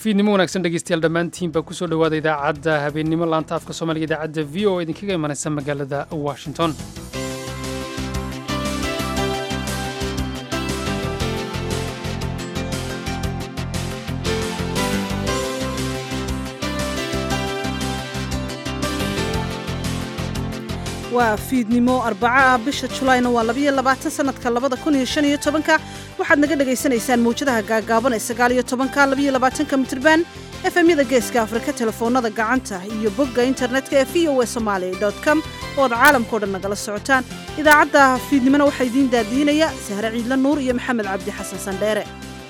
fiidnimo wanaagsan dhegeystayaal dhammaantiinba kusoo dhowaada idaacadda habeennimo laanta afka soomaaliga idaacadda v o idinkaga imanaysa magaalada washington waa fiidnimo arbaco ah bisha julaayna waa labayo labaatan sanadka labada kun iyo shan iyo tobanka waxaad naga dhagaysanaysaan mawjadaha gaagaaban ee sagaal iyo tobanka labayo labaatanka mitirban efemyada geeska afrika telefoonada gacanta iyo bogga internetka ee v o e somaali com oo ad caalamkao dhan nagala socotaan idaacadda fiidnimona waxaa idiin daadiinaya sahre ciidla nuur iyo maxamed cabdi xasan sandheere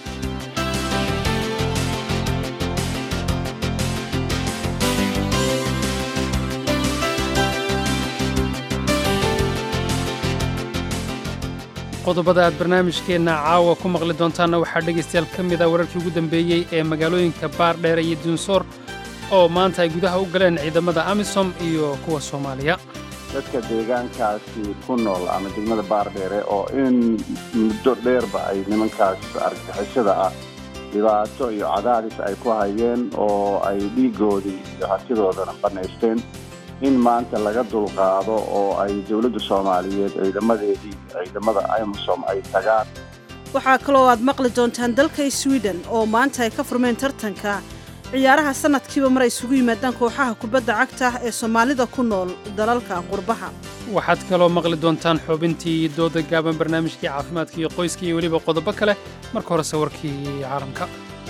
qodobada aad barnaamijkeenna caawa ku maqli doontaanna waxaa dhegaystayaal ka mid ah wararkii ugu dambeeyey ee magaalooyinka baardheere iyo duunsoor oo maanta ay gudaha u galeen ciidamada amisom iyo kuwa soomaaliya dadka deegaankaasi ku nool ama degmada baardheere oo in muddo dheerba ay nimankaas argagixisada ah dhibaato iyo cadaadis ay ku hayeen oo ay dhiigoodii iyo hantidoodana bannaysteen in maanta laga dulqaado oo ay dowladda soomaaliyeed ciidamadeedii ciidamada amisom ay tagaan waxaa kaloo aad maqli doontaan dalka swiden oo maanta ay ka furmeen tartanka ciyaaraha sanadkiiba mar ay isugu yimaadaan kooxaha kubadda cagta ee soomaalida ku nool dalalka qurbaha waxaad kaloo maqli doontaan xubintii dooda gaaban barnaamijkii caafimaadka iyo qoyska iyo weliba qodobo kale marka horese warkii caalamka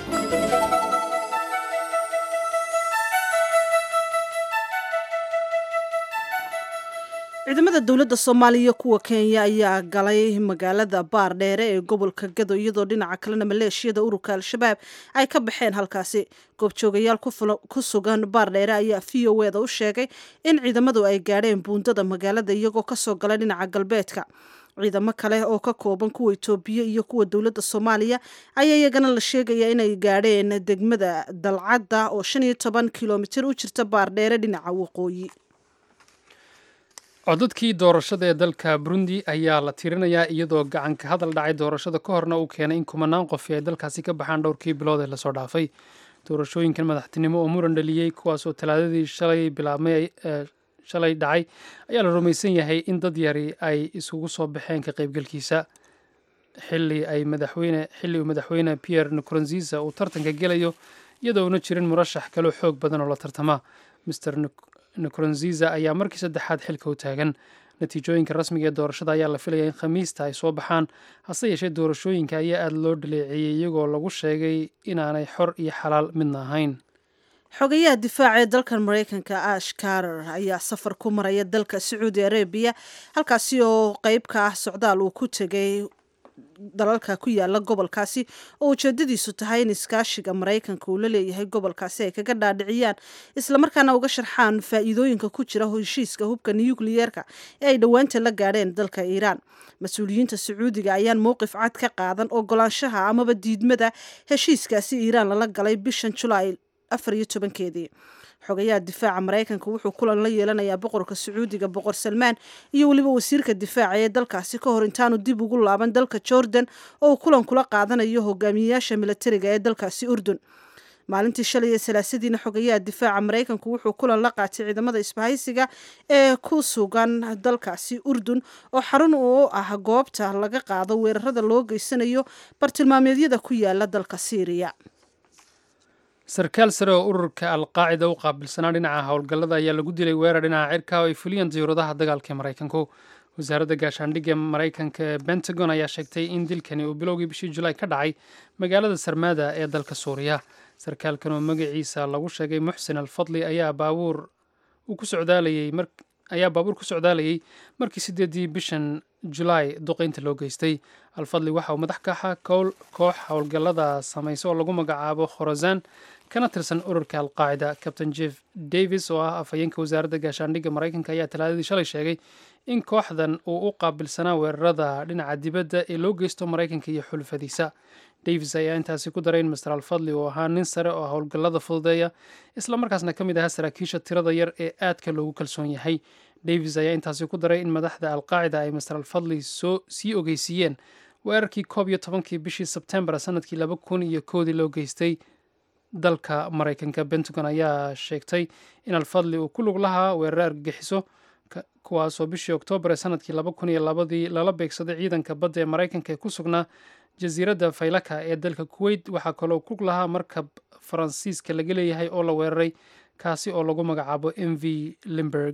ciidamada dowladda soomaaliya kuwa kenya ayaa galay magaalada baardheere ee gobolka gado iyadoo dhinaca kalena maleeshiyada ururka al-shabaab ay ka baxeen halkaasi goobjoogayaal ku sugan baardheere ayaa v o eda u sheegay in ciidamadu ay gaadheen buundada magaalada iyagoo kasoo galay dhinaca galbeedka ciidamo kale oo ka kooban kuwa itoobiya iyo kuwa dowladda soomaaliya ayaa iyagana la sheegaya inay gaadheen degmada dalcadda oo shan iyo toban kilomitir u jirta baardheere dhinaca waqooyi codadkii doorashada ee dalka burundi ayaa la tirinayaa iyadoo gacanka hadal dhacay doorashada ka horna uu keenay in kumanaan qofi ay dalkaasi ka baxaan dhowrkii bilood ee lasoo dhaafay doorashooyinkan madaxtinimo oo muran dhaliyey kuwaasoo talaadadii shalay bilaabmay shalay dhacay ayaa la rumaysan yahay in dad yari ay isugu soo baxeen ka qaybgalkiisa xilli ay madaxweyne xilli uu madaxweyne pierre nkurunziza uu tartanka gelayo iyadoo una jirin murashax kaloo xoog badan oo la tartama mr nkurunziza ayaa markii saddexaad xilka u taagan natiijooyinka rasmiga ee doorashada ayaa la filaya in khamiista ay soo baxaan hase yeeshee doorashooyinka ayaa aada loo dhaleeceeyey iyagoo lagu sheegay inaanay xor iyo xalaal midna ahayn xogayaha difaaca ee dalkan maraykanka ash karer ayaa safar ku maraya dalka sacuudi arabiya halkaasi oo qeyb ka ah socdaal uu ku tegay dalalka ku yaala gobolkaasi oo ujeedadiisu tahay in iskaashiga maraykanka uu la leeyahay gobolkaasi ay kaga dhaadhiciyaan islamarkaana uga sharxaan faa'iidooyinka ku jira heshiiska hubka nukliyeerka ee ay dhowaanta la gaadheen dalka iiraan mas-uuliyiinta sacuudiga ayaan mowqif cad ka qaadan ogolaanshaha amaba diidmada heshiiskaasi iiraan lala galay bishan julaay afar iyo tobankeedii xogayaha difaaca maraykanka wuxuu kulan la yeelanayaa boqorka sacuudiga boqor salmaan iyo weliba wasiirka difaaca ee dalkaasi ka hor intaanu dib ugu laaban dalka jordan oo uu kulan kula qaadanayo hogaamiyeyaasha milatariga ee dalkaasi urdun maalintii shalay ee salaasadiina xogayaha difaaca maraykanku wuxuu kulan la qaatay ciidamada isbahaysiga ee ku sugan dalkaasi urdun oo xarun u ah goobta laga qaado weerarada loo geysanayo bartilmaameedyada ku yaala dalka siiriya sarkaal sare oo ururka alqaacida u qaabilsanaa dhinaca howlgallada ayaa lagu dilay weerar dhinaca cirka oo ay fuliyeen diyuuradaha dagaalka ee maraykanku wasaaradda gaashaandhigga maraykanka ee bentagon ayaa sheegtay in dilkani uu bilowgii bishii julaay ka dhacay magaalada sarmada ee dalka suuriya sarkaalkan oo magaciisa lagu sheegay muxsin alfadli ayaa baabuur ku socdaalayey ayaa baabuur ku socdaalayay markii sideedii bishan julaay duqeynta loo geystay alfadli waxa uu madax ka ahaa koox howlgallada samaysa oo lagu magacaabo khorozan kana tirsan ururka alqaacida captain jeff davis oo ah afhayeenka wasaaradda gaashaandhigga maraykanka ayaa talaadadii shalay sheegay in kooxdan uu u qaabilsanaa weerarada dhinaca dibadda ee loo geysto maraykanka iyo xulfadiisa davis ayaa intaasi ku daray in master alfadli uu ahaa nin sare oo howlgallada fududeeya islamarkaasna ka mid ahaa saraakiisha tirada yar ee aadka loogu kalsoon yahay davis ayaa intaasi ku daray in madaxda alqaacida ay master alfadli soo sii ogeysiiyeen weerarkii koob iyo tobankii bishii sebtembar sanadkii laba kun iyo koodii loo geystay dalka maraykanka pentagon ayaa sheegtay in alfadli uu ku lug lahaa weerar argagixiso kuwaasoo bishii oktoobar ee sanadkii laba kun iyo labadii lala beegsaday ciidanka badda ee maraykanka ee ku sugnaa jasiiradda faylaka ee dalka kuweyt waxaa kaloo ku lug lahaa markab faransiiska laga leeyahay oo la weeraray kaasi oo lagu magacaabo m v limberg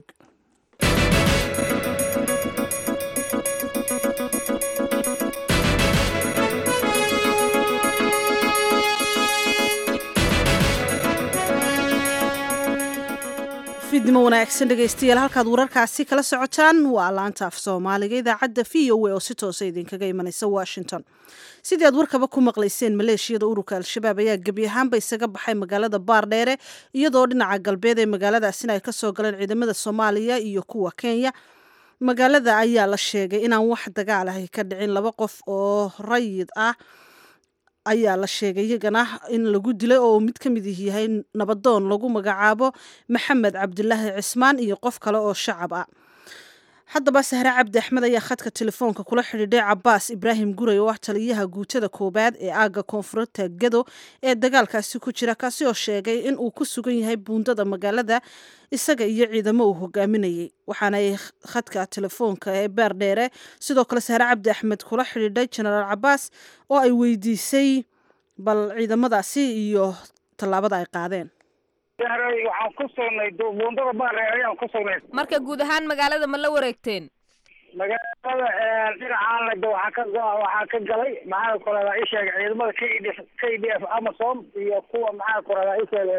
fidnimo wanaagsan dhegaystayaal halkaad wararkaasi kala socotaan waa laanta af soomaaliga idaacadda v o a oo si toosa idinkaga imanaysa washington sidii aad warkaba ku maqlayseen maleeshiyada ururka al-shabaab ayaa gebi ahaanba isaga baxay magaalada baardheere iyadoo dhinaca galbeed ee magaaladaasina ay kasoo galeen ciidamada soomaaliya iyo kuwa kenya magaalada ayaa la sheegay inaan wax dagaal ahi ka dhicin laba qof oo rayid ah ayaa la sheegay iyagana in lagu dilay oo mid ka mid yahay nabadoon lagu magacaabo maxamed cabdilaahi cismaan iyo qof kale oo shacab ah haddaba sahre cabdi axmed ayaa khadka telefoonka kula xidhiidhay cabaas ibraahim guray oo ah taliyaha guutada koowaad ee aagga koonfurta gado ee dagaalkaasi ku jira kaasi oo sheegay in uu ku sugan yahay buundada magaalada isaga iyo ciidamo uu hogaaminayay waxaana ay khadka telefoonka ee beer dheere sidoo kale sahre cabdi axmed kula xidhiidhay genaraal cabaas oo ay weydiisay bal ciidamadaasi iyo tallaabada ay qaadeen waxaan ku sugnay buundada baare ayaan ku sugnay marka guud ahaan magaalada ma la wareegteen magaalada dhinacaana de waxaa ka go- waxaa ka galay maxaa ku radaa isheeg ciidamada k d k d f amazon iyo kuwa maxaa ku radaa isheeg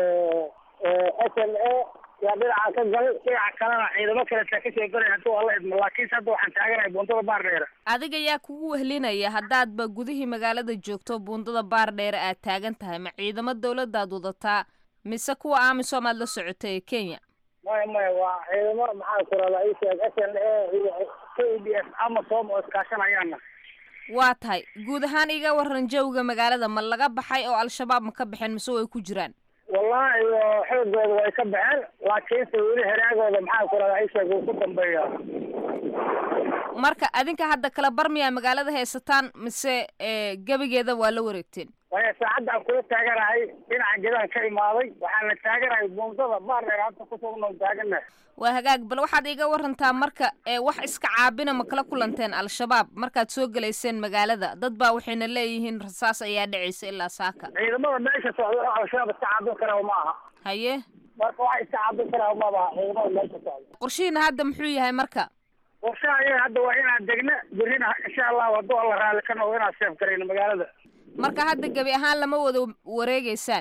s l a yaa dhinaca ka galay dhinaca kalena ciidamo kaletaa kasoo galay haduu alla idmo laakiinse hadda waxaan taaganahay buundada baardheere adiga yaa kugu wehlinaya haddaadba gudihii magaalada joogto buundada baardheere aad taagan tahay ma ciidamo dawladaad wadataa mise kuwa amisom aad la socotay ee kenya maya maya waa ciidamo maxaa ku radaa isheeg s l a iyo k d f amazon oo iskaashanayaana waa tahay guud ahaan iga waran jawga magaalada ma laga baxay oo al-shabaab ma ka baxeen mise way ku jiraan wallahi xoogooda way ka baxeen laakiinse weli heraagooda maxaa ku radaa isheeg wuu ku dambeeya marka adinka hadda kala barmiyaa magaalada haysataan mise gebigeeda waa la wareegteen waya saacadda aan kula taaganahay dhinaca gedaan ka imaaday waxaana taaganahay buundada baardheer hadda kusugno taaganahay waa hagaag bal waxaad iiga warantaa marka wax iska caabina ma kala kulanteen al-shabaab markaad soo gelayseen magaalada dad baa waxayna leeyihiin rasaas ayaa dhacaysa ilaa saaka ciidamada meesha socda oo al-shabaab iska caabin karaa ma aha haye marka wax iska caabin karaa mabaha ciidamada meesha socda qorshihiina hadda muxuu yahay marka qorshaha ayaga hadda waa inaan degna berrina insha allahu hadduu alla raali ka noqdo inaan seef garayno magaalada marka hadda gebi ahaan lama wada wareegeysaan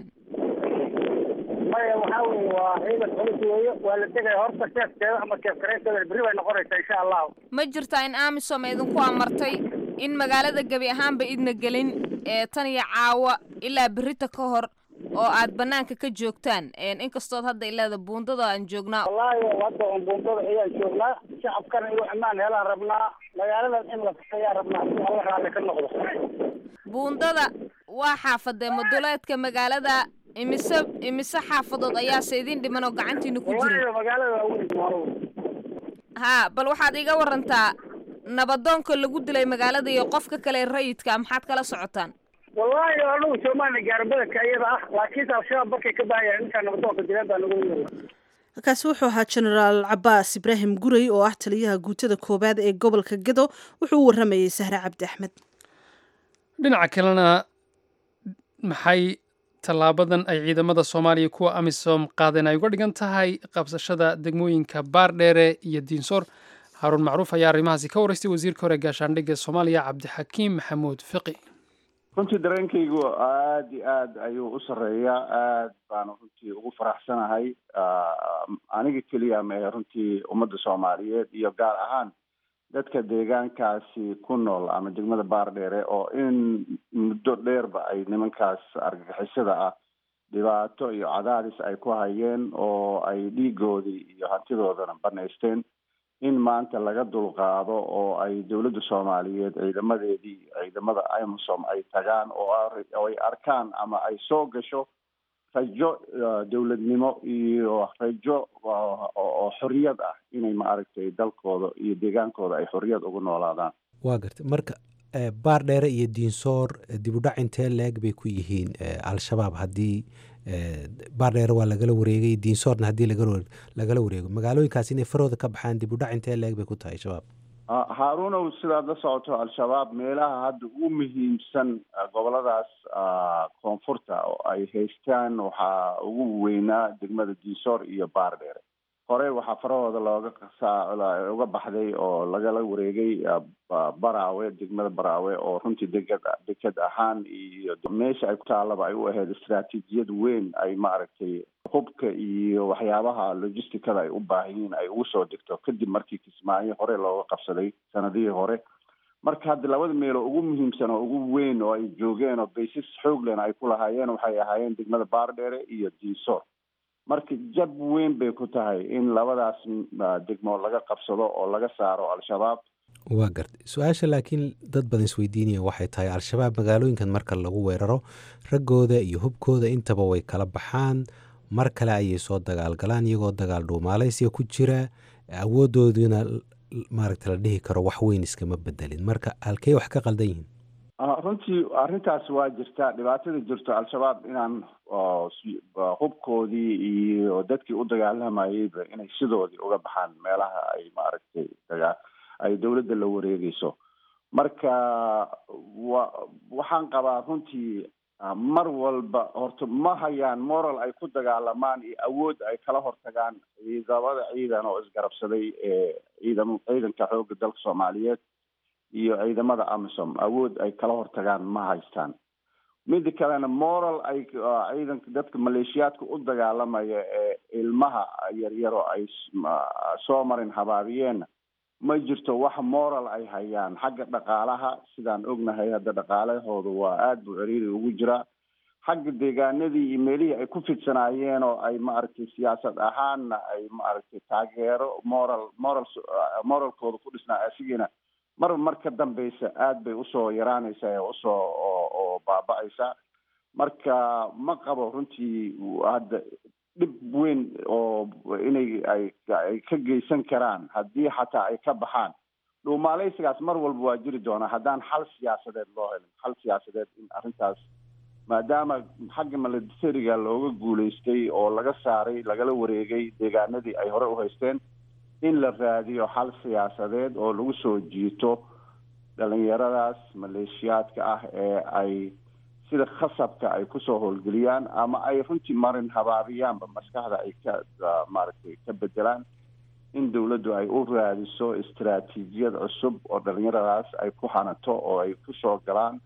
maya waxaa weye waa ciidan culus weeye waa la degaya horta seefteeda ama seef garaysteeda berri bay noqonaysaa insha allahu ma jirtaa in amisom idinku amartay in magaalada gebi ahaanba idna gelin ee tan iyo caawa ilaa berrita ka hor oo aad banaanka ka joogtaan inkastood hadda ilaada buundada aan joognaa wallaahi hadda un buundada ayaan joognaa shacabkana inuu ammaan helaan rabnaa magaaladan in la ayaan rabnaa si alla raalli ka noqdo buundada waa xaafadee maduleedka magaalada imise imise xaafadood ayaase idin dhiman oo gacantiina ku jira wallaahi magaalada waa weyn haa bal waxaad iga warantaa nabadoonka lagu dilay magaalada iyo qofka kale rayidka maxaad kala socotaan wallaahi anagu soomaaliya gaarbadanka iyada ah laakiinse al-shabaab markay ka baahayaan intaa nabadoonka dileen baa nagu yeela kaasi wuxuu ahaa genaraal cabaas ibraahim guray oo ah taliyaha guutada koowaad ee gobolka gedo wuxuu u waramayey sahre cabdi axmed dhinaca kalena maxay tallaabadan ay ciidamada soomaaliya kuwa amisom qaadeen ay uga dhigan tahay qabsashada degmooyinka baardheere iyo diinsoor haaruun macruuf ayaa arrimahaasi ka waraystay wasiirka hore gaashaandhigga soomaaliya cabdixakiim maxamuud fiqi runtii dareenkaygu aada iyo aad ayuu u sarreeyaa aad baanu runtii ugu faraxsanahay aniga keliya mehe runtii ummadda soomaaliyeed iyo gaar ahaan dadka deegaankaasi ku nool ama degmada baardheere oo in muddo dheerba ay nimankaas argagixisada ah dhibaato iyo cadaadis ay ku hayeen oo ay dhiigoodii iyo hantidoodana banaysteen in maanta laga dulqaado oo ay dowladda soomaaliyeed ciidamadeedii ciidamada amisom ay tagaan oo ay arkaan ama ay soo gasho rajo dowladnimo iyo rajo oo xorriyad ah inay maaragtay dalkooda iyo deegaankooda ay xorriyad ugu noolaadaan waa gartay marka baar dheere iyo diinsoor dibudhac intee leeg bay ku yihiin al-shabaab haddii baar dheere waa lagala wareegay diinsoorna haddii lagala wareego magaalooyinkaas inay farooda ka baxaan dibudhac intee leeg bay ku tahay shabaab haaruunow sidaad la socoto al-shabaab meelaha hadda ugu muhiimsan goboladaas koonfurta oo ay haystaan waxaa ugu weynaa degmada diinsoor iyo baar dheere hore waxaa farahooda looga uga baxday oo lagala wareegay baraawe degmada baraawe oo runtii degad deked ahaan iyo meesha ay ku taalaba ay u ahayd istraatiijiyad weyn ay maaragtay hubka iyo waxyaabaha logisticada ay u baahan yihiin ay ugu soo degto kadib markii kismaayo hore looga qabsaday sanadihii hore marka hadda labada meelo ugu muhiimsan oo ugu weyn oo ay joogeen oo baysas xooglen ay ku lahaayeen waxay ahaayeen degmada baardheere iyo diinsoor marka jab weyn bay ku tahay in labadaas degmo laga qabsado oo laga saaro al-shabaab waa gartay su-aasha laakiin dad badan isweydiinaya waxay tahay al-shabaab magaalooyinkan marka lagu weeraro raggooda iyo hubkooda intaba way kala baxaan mar kale ayay soo dagaalgalaan iyagoo dagaal dhuumaalaysiga ku jira awoodooduna maaragta la dhihi karo wax weyn iskama bedelin marka halkey wax ka qaldan yihiin runtii arrintaas waa jirta dhibaatada jirto al-shabaab inaan hubkoodii iyo dadkii u dagaalamayeyba inay sidoodii uga baxaan meelaha ay maaragtay dagaa ay dowladda la wareegeyso marka wa waxaan qabaa runtii mar walba horta ma hayaan moral ay ku dagaalamaan iyo awood ay kala hortagaan ciidamada ciidan oo isgarabsaday ee ciidam ciidanka xoogga dalka soomaaliyeed iyo ciidamada amisom awood ay kala hortagaan ma haystaan mida kalena moral ay ciidanka dadka maleeshiyaadka u dagaalamaya ee ilmaha yaryaro ay soo marin habaabiyeenna ma jirto wax moral ay hayaan xagga dhaqaalaha sidaan ognahay hadda dhaqaalahooda waa aada buu ciriiri ugu jiraa xagga deegaanadii iyo meelihii ay ku fidsanaayeen oo ay maaragtay siyaasad ahaanna ay maaragtay taageero moral moral moralkooda ku dhisnaa asigiina mar mar ka dambeysa aada bay usoo yaraanaysaa ee usoo oo baaba-aysa marka ma qabo runtii hadda dhib weyn oo inay ay ay ka geysan karaan haddii xataa ay ka baxaan dhuumaaleysigaas mar walba waa jiri doonaa haddaan xal siyaasadeed loo helin xal siyaasadeed in arrintaas maadaama xagga milatariga looga guuleystay oo laga saaray lagala wareegay deegaanadii ay hore u haysteen in la raadiyo xal siyaasadeed oo lagu soo jiito dhalinyaradaas maleeshiyaadka ah ee ay sida khasabka ay kusoo howlgeliyaan ama ay runtii marin habaabiyaanba maskaxda ay ka maaragtay ka bedelaan in dawladdu ay u raadiso istaraatiijiyad cusub oo dhalinyaradaas ay ku hanato oo ay kusoo galaan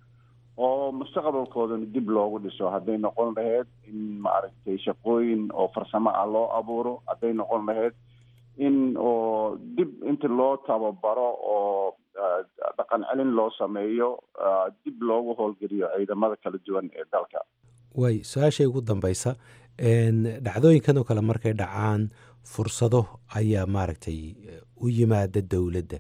oo mustaqbalkoodana dib loogu dhiso hadday noqon lahayd in maaragtay shaqooyin oo farsamo ah loo abuuro hadday noqon lahayd in oo dib inta loo tababaro oo dhaqan celin loo sameeyo dib loogu howlgeliyo ciidamada kala duwan ee dalka way su-aashay ugu dambeysa dhacdooyinkan oo kale markay dhacaan fursado ayaa maaragtay u yimaada dowladda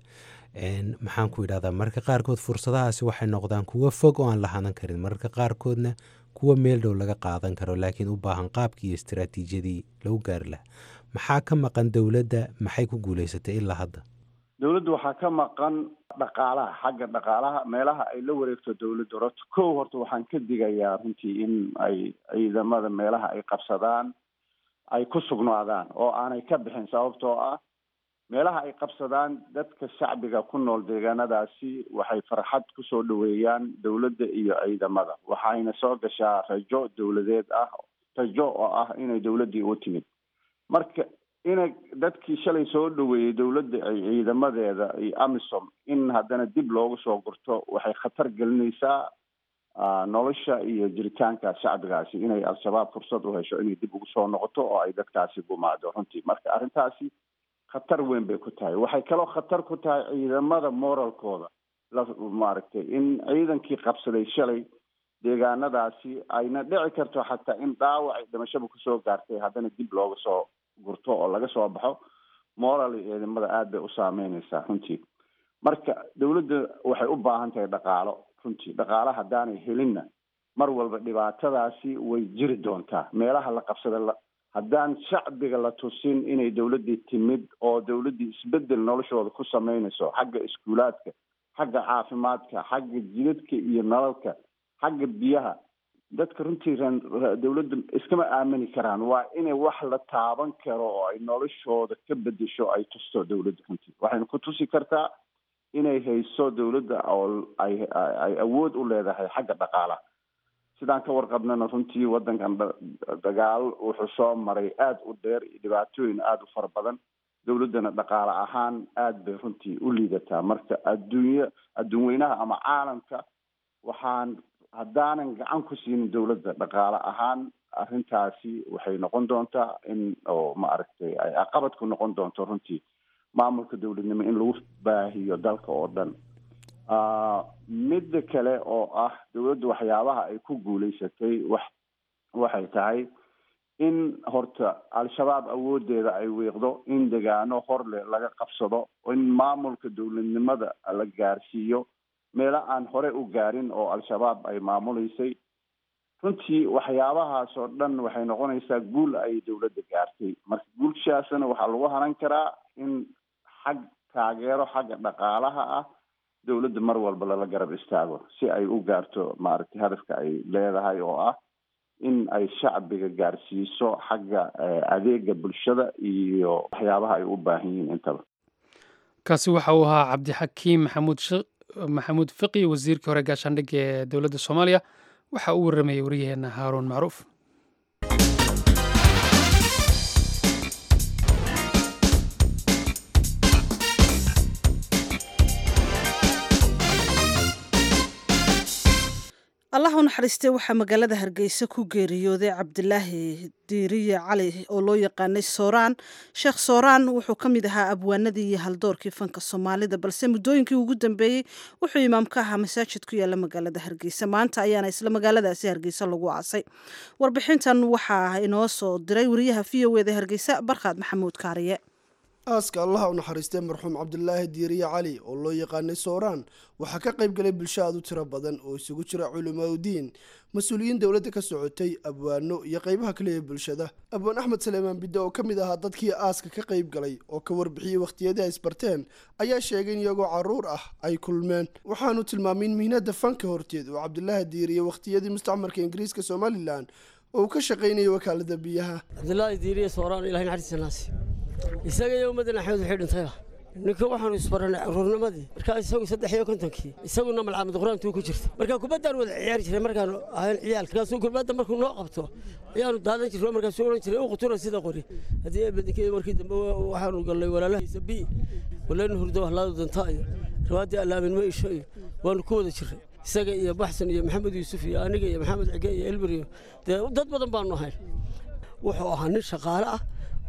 maxaan ku yidhahdaa mararka qaarkood fursadahaasi waxay noqdaan kuwo fog oo aan la hanan karin mararka qaarkoodna kuwa meel dhow laga qaadan karo laakiin u baahan qaabkii iyo istaraatiijiyadii lagu gaari lahaa maxaa ka maqan dowladda maxay ku guuleysatay ilaa hadda dowladda waxaa ka maqan dhaqaalaha xagga dhaqaalaha meelaha ay la wareegto dowladda horta kow horta waxaan ka digayaa runtii in ay ciidamada meelaha ay qabsadaan ay ku sugnaadaan oo aanay ka bixin sababtoo ah meelaha ay qabsadaan dadka shacbiga ku nool deegaanadaasi waxay farxad kusoo dhaweeyaan dowladda iyo ciidamada waxayna soo gashaa rajo dowladeed ah rajo oo ah inay dowladdii u timid marka inay dadkii shalay soo dhaweeyey dowladda ay ciidamadeeda iyo amisom in haddana dib loogu soo gurto waxay khatar gelinaysaa nolosha iyo jiritaanka shacbigaasi inay al-shabaab fursad u hesho inay dib ugu soo noqoto oo ay dadkaasi gumaado runtii marka arrintaasi khatar weyn bay ku tahay waxay kaloo khatar ku tahay ciidamada moralkooda la maaragtay in ciidankii qabsaday shalay deegaanadaasi ayna dhici karto xataa in dhaawacay dhimashaba kusoo gaartay haddana dib looga soo gurto oo laga soo baxo moral ciidamada aada bay u saameyneysaa runtii marka dowladda waxay u baahan tahay dhaqaalo runtii dhaqaalo haddaanay helinna mar walba dhibaatadaasi way jiri doontaa meelaha la qabsada haddaan shacbiga la tusin inay dowladdii timid oo dowladdii isbedel noloshooda ku sameynayso xagga iskuulaadka xagga caafimaadka xagga jidadka iyo nalalka xagga biyaha dadka runtii dawladda iskama aamini karaan waa inay wax la taaban karo oo ay noloshooda ka bedesho ay tusto dawladda runtii waxayna ku tusi kartaa inay hayso dawladda oo ay ay awood u leedahay xagga dhaqaalaha sidaan ka warqabnana runtii waddankan dagaal wuxuu soo maray aada u dheer iyo dhibaatooyin aada u fara badan dawladdana dhaqaale ahaan aada bay runtii u liidataa marka adduunya adduun weynaha ama caalamka waxaan haddaanan gacan ku siinin dawladda dhaqaale ahaan arrintaasi waxay noqon doontaa in oo maaragtay ay caqabad ku noqon doonto runtii maamulka dawladnimo in lagu baahiyo dalka oo dhan midda kale oo ah dawladda waxyaabaha ay ku guuleysatay wax waxay tahay in horta al-shabaab awoodeeda ay wiiqdo in degaano horle laga qabsado in maamulka dawladnimada la gaarsiiyo meelo aan hore u gaarin oo al-shabaab ay maamuleysay runtii waxyaabahaas oo dhan waxay noqonaysaa guul ay dawladda gaartay marka guulshaasna waxaa lagu hanan karaa in xag taageero xagga dhaqaalaha ah dawladda mar walba lala garab istaago si ay u gaarto maaragtay hadafka ay leedahay oo ah in ay shacbiga gaarsiiso xagga adeega bulshada iyo waxyaabaha ay u baahan yihiin intaba kaasi waxa uu ahaa cabdixakiim maxamuud maxamuud fiqi wasiirkii hore gaashaandhigga ee dowladda soomaaliya waxa uu warramayey waryaheena haaruun macruuf allah u naxariistay waxaa magaalada hargeysa ku geeriyooday cabdilaahi diiriye cali oo loo yaqaanay sooraan sheekh sooraan wuxuu ka mid ahaa abwaanadii iyo haldoorkii fanka soomaalida balse muddooyinkii ugu dambeeyey wuxuu imaam ka ahaa masaajid ku yaala magaalada hargeysa maanta ayaana isla magaaladaasi hargeysa lagu aasay warbixintan waxaa inoo soo diray wariyaha v o eda hargeysa barkhaad maxamuud kaariye aaska allaha u naxariistay marxuum cabdilaahi diiriye cali oo loo yaqaanay sooraan waxaa ka qayb galay bulsho aad u tiro badan oo isugu jira culimaadudiin mas-uuliyiin dowladda ka socotay abwaano iyo qaybaha kale ee bulshada abwaan axmed saleemaan bidde oo ka mid ahaa dadkii aaska ka qayb galay oo ka warbixiyey wakhtiyadii ay isbarteen ayaa sheegay in iyagoo carruur ah ay kulmeen waxaanu tilmaamay in mihnada fanka horteed oo cabdilaahi diiriye wakhtiyadii mustacmarka ingiriiska somalilan oo uu ka shaqaynayay wakaalada biyaha cabdilaahi diiriye sooraan ilahay naxariistiinaasi isaga iyo ummaddan axmed waxay dhintayba ninka waxaanu isbaranay caruurnimadii markaa isagu saddex iyo kontonkii isaguna malcamad qur-aantuu ku jirta markaa kubaddaan wada ciyaari jiray markaanu ahayn ciyaalka markaasuu kubadda markuu noo qabto ayaanu daadan jirno markaasuu odhan jiray u qutura sida qori haddii eebadinkeeda markii dambe waxaanu gallay walaalahiisa bi walaynu hurdo wahlaadu danta iyo riwaaddii allaamin ma isho iyo waanu ku wada jirray isaga iyo baxsan iyo maxamed yuusuf iyo aniga iyo maxamed cige iyo elbir iyo dee dad badan baanu ahayn wuxuu ahaa nin shaqaale ah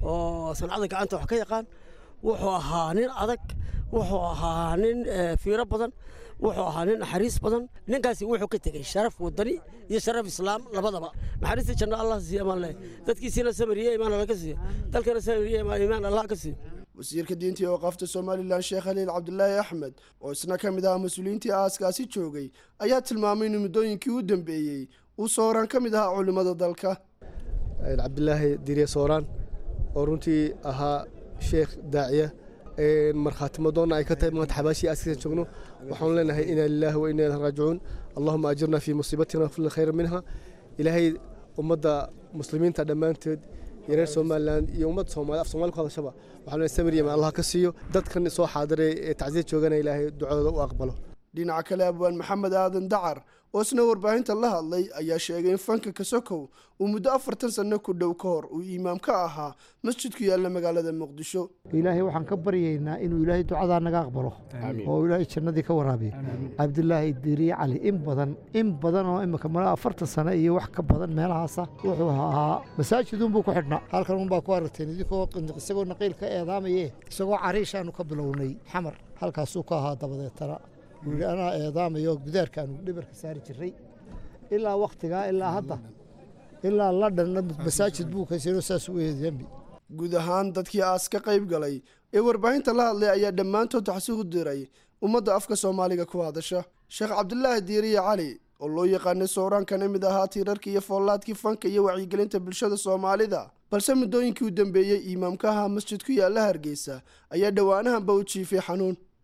oo sancada gacanta wax ka yaqaan wuxuu ahaa nin adag wuxuu ahaa nin fiiro badan wuxuu ahaa nin naxariis badan ninkaasi wuxuu ka tegey sharaf wadani iyo sharaf islaam labadaba naxariista janno allah siiya amaan leh dadkiisiina samiriye imaan alla ka siiyo dalkana samiriye imaan allah ka siiyo wasiirka diinta iyo waqaafta somalilan sheekh haliil cabdilaahi axmed oo isna ka mid ahaa mas-uuliyiintii aaskaasi joogay ayaa tilmaamay in muddooyinkii u dambeeyey uu sooraan ka mid ahaa culimmada dalka cabdilaahi diriye sooraan oo runtii ahaa sheekh daaciya markhaatimadoonna ay ka tahay maanta xabaashii aaskiisan joogno waxaanu leenahay inaa lilaahi wa inaa ilahi raajicuun allahuma ajirna fii musiibatina wafil khayra minha ilaahay ummadda muslimiinta dhammaanteed iyo reer somalilan iyo ummadda soomali af soomali ku hadashaba waxaanu leeyahay samir yaman allah ka siiyo dadkan soo xaadiray ee tacsiya joogana ilaahay ducadooda u aqbalo dhinaca kale abwaan maxamed aadan dacar oo isna warbaahinta la hadlay ayaa sheegay in fanka kasokow uu muddo afartan sanno ku dhow ka hor uu imaam ka ahaa masjid ku yaalla magaalada muqdisho ilaahay waxaan ka baryaynaa inuu ilaahay ducadaa naga aqbalo oo ilaahay jannadii ka waraabiyo cabdilaahi diiriye cali in badan in badan oo imika mala afartan sano iyo wax ka badan meelahaasa wuxuu ahaa masaajidunbuu ku xidhnaa halkan unbaa ku aragteen idinkoo isagoo naqiil ka eedaamaye isagoo cariishaanu ka bilownay xamar halkaasuu ka ahaa dabadeetana wuuli anaa eedaamayo gudaarkaanu dhibarka saari jiray ilaa wakhtigaa ilaa hadda ilaa ladhanna masaajid buu kaysano saas u eedambi guud ahaan dadkii aas ka qayb galay ee warbaahinta la hadlay ayaa dhammaantood taxsi u diray ummadda afka soomaaliga ku hadasha sheekh cabdilaahi diiriye cali oo loo yaqaanay sooraan kana mid ahaa tiirarka iyo foollaadkii fanka iyo wacyigelinta bulshada soomaalida balse muddooyinkii u dambeeyey imaamka ahaa masjid ku yaalla hargeysa ayaa dhowaanahanba u jiifay xanuun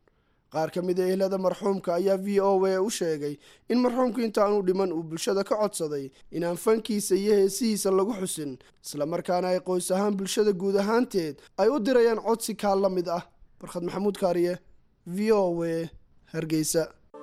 qaar ka mid a ehlada marxuumka ayaa v o a u sheegay in marxuumku intaanu dhiman uu bulshada ka codsaday inaan fankiisa iyo heesihiisa lagu xusin islamarkaana ay qoys ahaan bulshada guud ahaanteed ay u dirayaan codsi kaa la mid ah barkhad maxamuud kaariye v o a hargeysa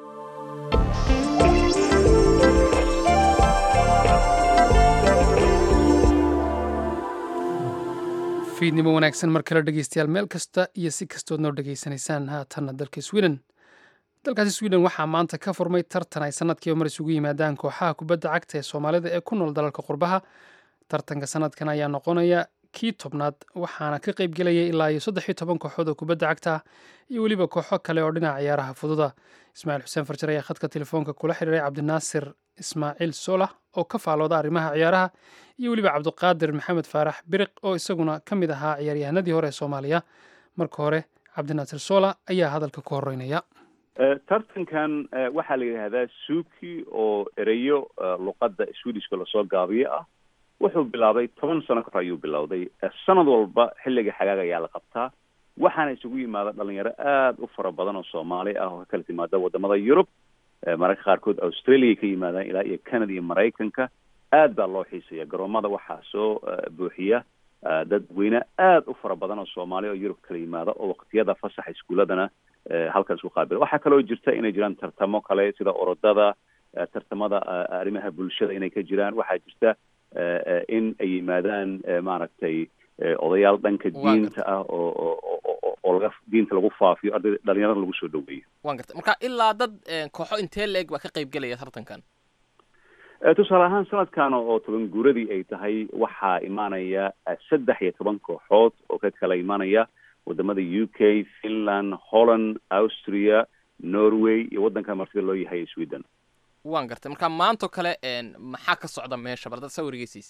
fiidnimo wanaagsan mar kale dhegeystayaal meel kasta iyo si kastood noo dhegeysanaysaan haatanna dalka sweden dalkaasi sweden waxaa maanta ka furmay tartan ay sanadkiiba mar isugu yimaadaan kooxaha kubadda cagta ee soomaalida ee ku nool dalalka qurbaha tartanka sanadkan ayaa noqonaya kii tobnaad waxaana ka qaybgelaya ilaa iyo saddex iyo toban kooxood oo kubadda cagta ah iyo weliba kooxo kale oo dhinaca ciyaaraha fududa ismaaciil xuseen farjar ayaa khadka telefoonka kula xiriiray cabdinaasir ismaaciil solah oo ka faalooda arrimaha ciyaaraha iyo weliba cabdiqaadir maxamed faarax biriq oo isaguna ka mid ahaa ciyaaryahanadii hore ee soomaaliya marka hore cabdinaasir sola ayaa hadalka ku horeynaya tartankan waxaa la yidhaahdaa suuki oo ereyo luqadda swedishka lasoo gaabiyo ah wuxuu bilaabay toban sano kahor ayuu bilowday sanad walba xilliga xagaaga ayaa la qabtaa waxaana isugu yimaada dhalinyaro aada u fara badan oo soomaali ah oo ka kala timaada wadamada yurub mararka qaarkood australia ka yimaadaan ilaa iyo canada iyo maraykanka aad baa loo xiisaya garoomada waxaa soo buuxiya dadweyne aada u fara badan oo soomaali oo yurub kala yimaada oo waqtiyada fasaxa iskuuladana halkan isku qaabila waxaa kaloo jirta inay jiraan tartamo kale sida orodada tartamada arrimaha bulshada inay ka jiraan waxaa jirta in ay yimaadaan maaragtay odayaal dhanka diinta ah oo oo laga diinta lagu faafiyo ardayda dhalinyarada lagu soo dhaweeyo waan gartay marka ilaa dad kooxo intee la-eg baa ka qayb gelaya tartankan tusaale ahaan sanadkan oo toban guuradii ay tahay waxaa imaanaya saddex iyo toban kooxood oo ka kala imaanaya wadamada u k finland holland austria norway iyo waddanka martida loo yahay sweden waan gartay marka maantao kale maxaa ka socda meesha bal dad sawirgeysiis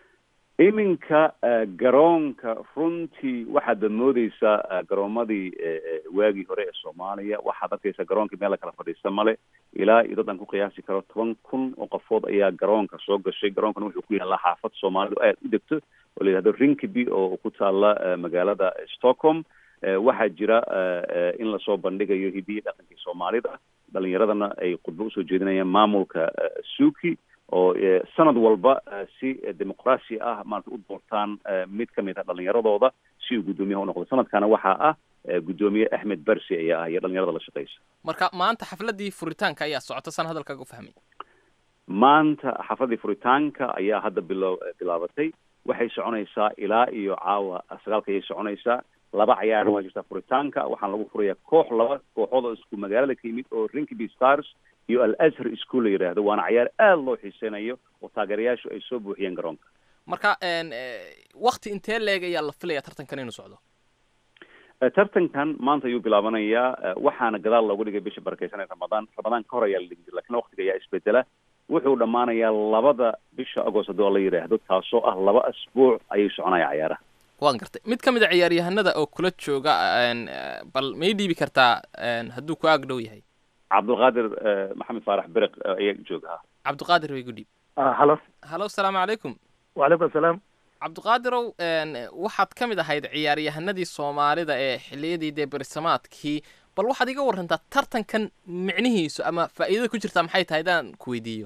iminka garoonka runtii waxaad moodeysaa garoomadii waagii hore ee soomaaliya waxaad arkaysaa garoonkii meel la kala fadhiista male ilaa iyo dad aan ku qiyaasi karo toban kun oo qofood ayaa garoonka soo gashay garoonkana wuxuu ku yaallaa xaafad soomaalidu aad u degto oo la yidhahdo rinkiby oo ku taalla magaalada stockholm waxaa jira in lasoo bandhigayo hidiyi dhaqankii soomaalida dhalinyaradana ay khudbo usoo jeedinayaan maamulka suuki oo sanad walba si dimuqraasi ah maarata u doortaan mid ka mid ah dhalinyaradooda si uu guddoomiyaha unoqdo sanadkana waxaa ah guddoomiye axmed barsi ayaa ah iyo dhalinyarada la shaqeysa marka maanta xafladii furitaanka ayaa socota san hadalkaaga u fahmay maanta xafladii furitaanka ayaa hadda bilo bilaabatay waxay soconaysaa ilaa iyo caawa sagaalka ayay soconaysaa laba cayaarna waa jirtaa furitaanka waxaana lagu furayaa koox laba kooxood oo isku magaalada ka yimid oo rinkiby stars iyo al azhar school la yidhaahdo waana cayaar aada loo xiiseynayo oo taageerayaashu ay soo buuxiyeen garoonka marka wakti intee leeg ayaa la filaya tartankan inuu socdo tartankan maanta ayuu bilaabanayaa waxaana gadaal loogu dhigay bisha barakeysan ee ramadaan ramadaan ka hor ayaa la dhigi jira lakin waktiga ayaa isbedela wuxuu dhammaanayaa labada bisha agost haddoo la yidhaahdo taasoo ah laba asbuuc ayay soconaya cayaaraha waan gartay mid ka mid a ciyaaryahanada oo kula jooga bal may dhiibi kartaa hadduu ku aag dhow yahay cabdulqaadir maxamed faarax beriq ayaa joogaha cabdiqaadir way gu dhiib halo halo asalaamu calaykum wacalaykum asalaam cabdiqaadirow waxaad ka mid ahayd ciyaaryahanadii soomaalida ee xiliyadii dee berisamaadkii bal waxaad iga warantaa tartankan micnihiisu ama faa'iidada ku jirtaa maxay tahay haddaan ku weydiiyo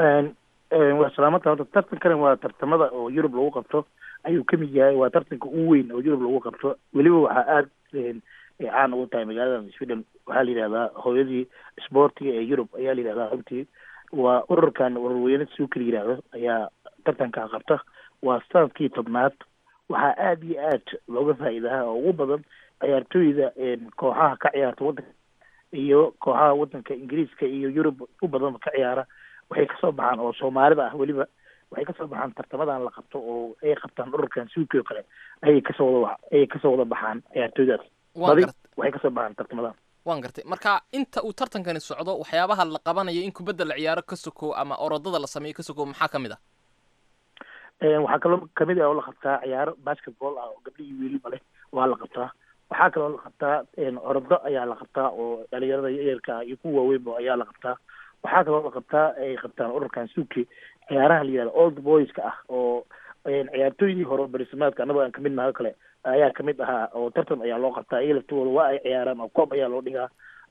waa salaamata horta tartankan waa tartamada oo yurub lagu qabto ayuu ka mid yahay waa tartanka ugu weyn oo yurub lagu qabto weliba waxaa aada caan ugu tahay magaalada sweden waxaa la yidhahdaa hooyadii sboortiga ee yurub ayaa la yidhahdaa runtii waa ururkan ururweyne suuka la yidhaahdo ayaa tartankaa qabta waa sanadkii tobnaad waxaa aada iyo aad looga faa'iidaha oo ugu badan ciyaartooyda kooxaha ka ciyaarta waddanka iyo kooxaha waddanka ingiriiska iyo yurub u badan ka ciyaara waxay kasoo baxaan oo soomaalida ah weliba waxay kasoo baxaan tartamadan la qabto oo ay qabtaan ururkan suuki oo kale ayay kasoo wada ayay kasoo wada baxaan ciyaartooydaas badi waxay kasoo baxaan tartamadan waan gartay marka inta uu tartankani socdo waxyaabaha la qabanayo in kubadda la ciyaaro ka sokow ama orodada la sameeyo ka sokow maxaa kamid ah waxaa kaloo kamid ah oo la qabtaa ciyaaro basketball ah oo gabdhihii wiiliba leh waa la qabtaa waxaa kaloo la qabtaa orodo ayaa la qabtaa oo dhalinyarada yaryarka ah iyo kuwa waaweynba ayaa la qabtaa waxaa kaloo la qabtaa ay qabtaan ururkan suuki ciyaaraha la yihahda old boyska ah oo ciyaartooydii hore berisamaadka annagoo aan kamid nahay o kale ayaa kamid ahaa oo tartan ayaa loo qabtaa iyaga laftooda waa ay ciyaaraan oo koob ayaa loo dhigaa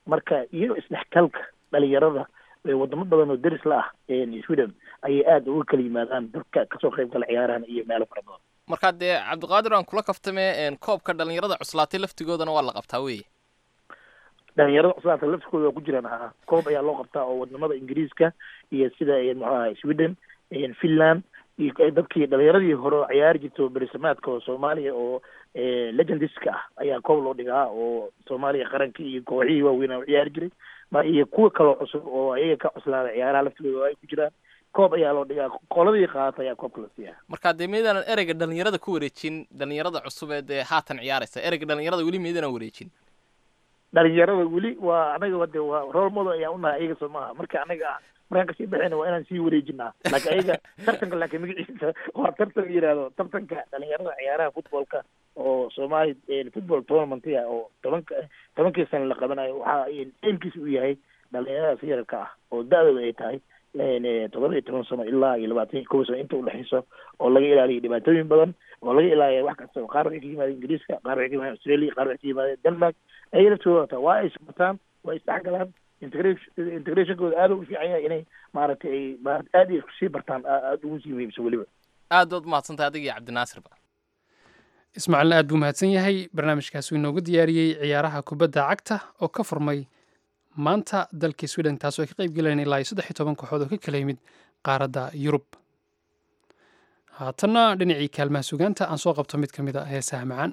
marka iyo isdhexgalka dhalinyarada wadamo badan oo deris la ah sweden ayay aada uga kala yimaadaan dadka kasoo qayb gala ciyaarahan iyo meelo fara badan markaa dee cabdiqaadir aan kula kaftame koobka dhalinyarada cuslaatay laftigoodana waa la qabtaa wey dhalinyarada cuslaata laftikooda waa ku jiraan haa koob ayaa loo qabtaa oo wadamada ingiriiska iyo sida muxuu ahay sweden finland iyo dadkii dhalinyaradii hore oo ciyaari jirta berisamaadka oo soomaaliya oo legendiska ah ayaa koob loo dhigaa oo soomaaliya qarankii iyo kooxihii waaweyn oo ciyaari jiray ma iyo kuwa kaloo cusub oo ayaga ka cuslaada ciyaaraha laftigooda ay ku jiraan koob ayaa loo dhigaa qoladii qaata ayaa koobka la siiyaa markaa dee miydaanan ereyga dhalinyarada ku wareejin dhalinyarada cusub ee dee haatan ciyaaraysa ereyga dhalinyarada weli miydaanan wareejin dhalinyarada weli waa anaga wade waa role model ayaa unahay ayaga soo maaha marka anaga ah markaan kasii baxayna waa inaan sii wareejinaa laakiin ayaga tartanka laakiin magaciisa waa tartan la yihahdo tartanka dhalinyarada ciyaaraha footballka oo soomaali football tournamentia oo tobanka tobankii sana la qabanayo waxaa eelkiisa uu yahay dhalinyaradaas yararka ah oo da-dooda ay tahay todoba iyo toban sano ilaa iyo labaatan iyo kow sano inta udhexeyso oo laga ilaaliyo dhibaatooyin badan oo laga ilaaliya wax kasta qaar waxay ka yimaadeen ingiriiska qaar waxay ka yimaadeen australia qaar waxay ka yimaadeen denmark ayaga laftooda wataa waa ay isbartaan waa isdhexgalaan integration integrationkooda aada u fiican yahay inay maaragtay ay maarata aada iyo sii bartaan aada ugu sii muhiimsan weliba aad baad umahadsantahay adiga iyo cabdinaasirba ismaaciilna aad buu mahadsan yahay barnaamijkaas uu inoogu diyaariyey ciyaaraha kubadda cagta oo ka furmay maanta dalkii sweden taasoo ay ka qayb galeen ilaa iyo saddex iyo toban kooxood oo ka kala yimid qaaradda yurub haatanna dhinacii kaalmaha sugaanta aan soo qabto mid ka mid a heesaha macaan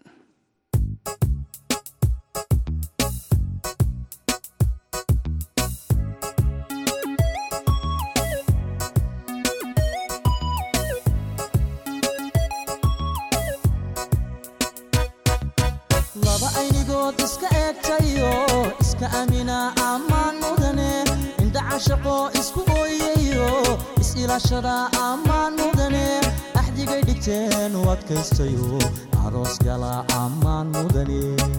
laba aynigood iska eegtayo iska amina ammaan mudane indha cashaqo isku ooyayo is-ilaashada ammaan mudane axdigay dhigteen u adkaystayo aroos gala ammaan mudane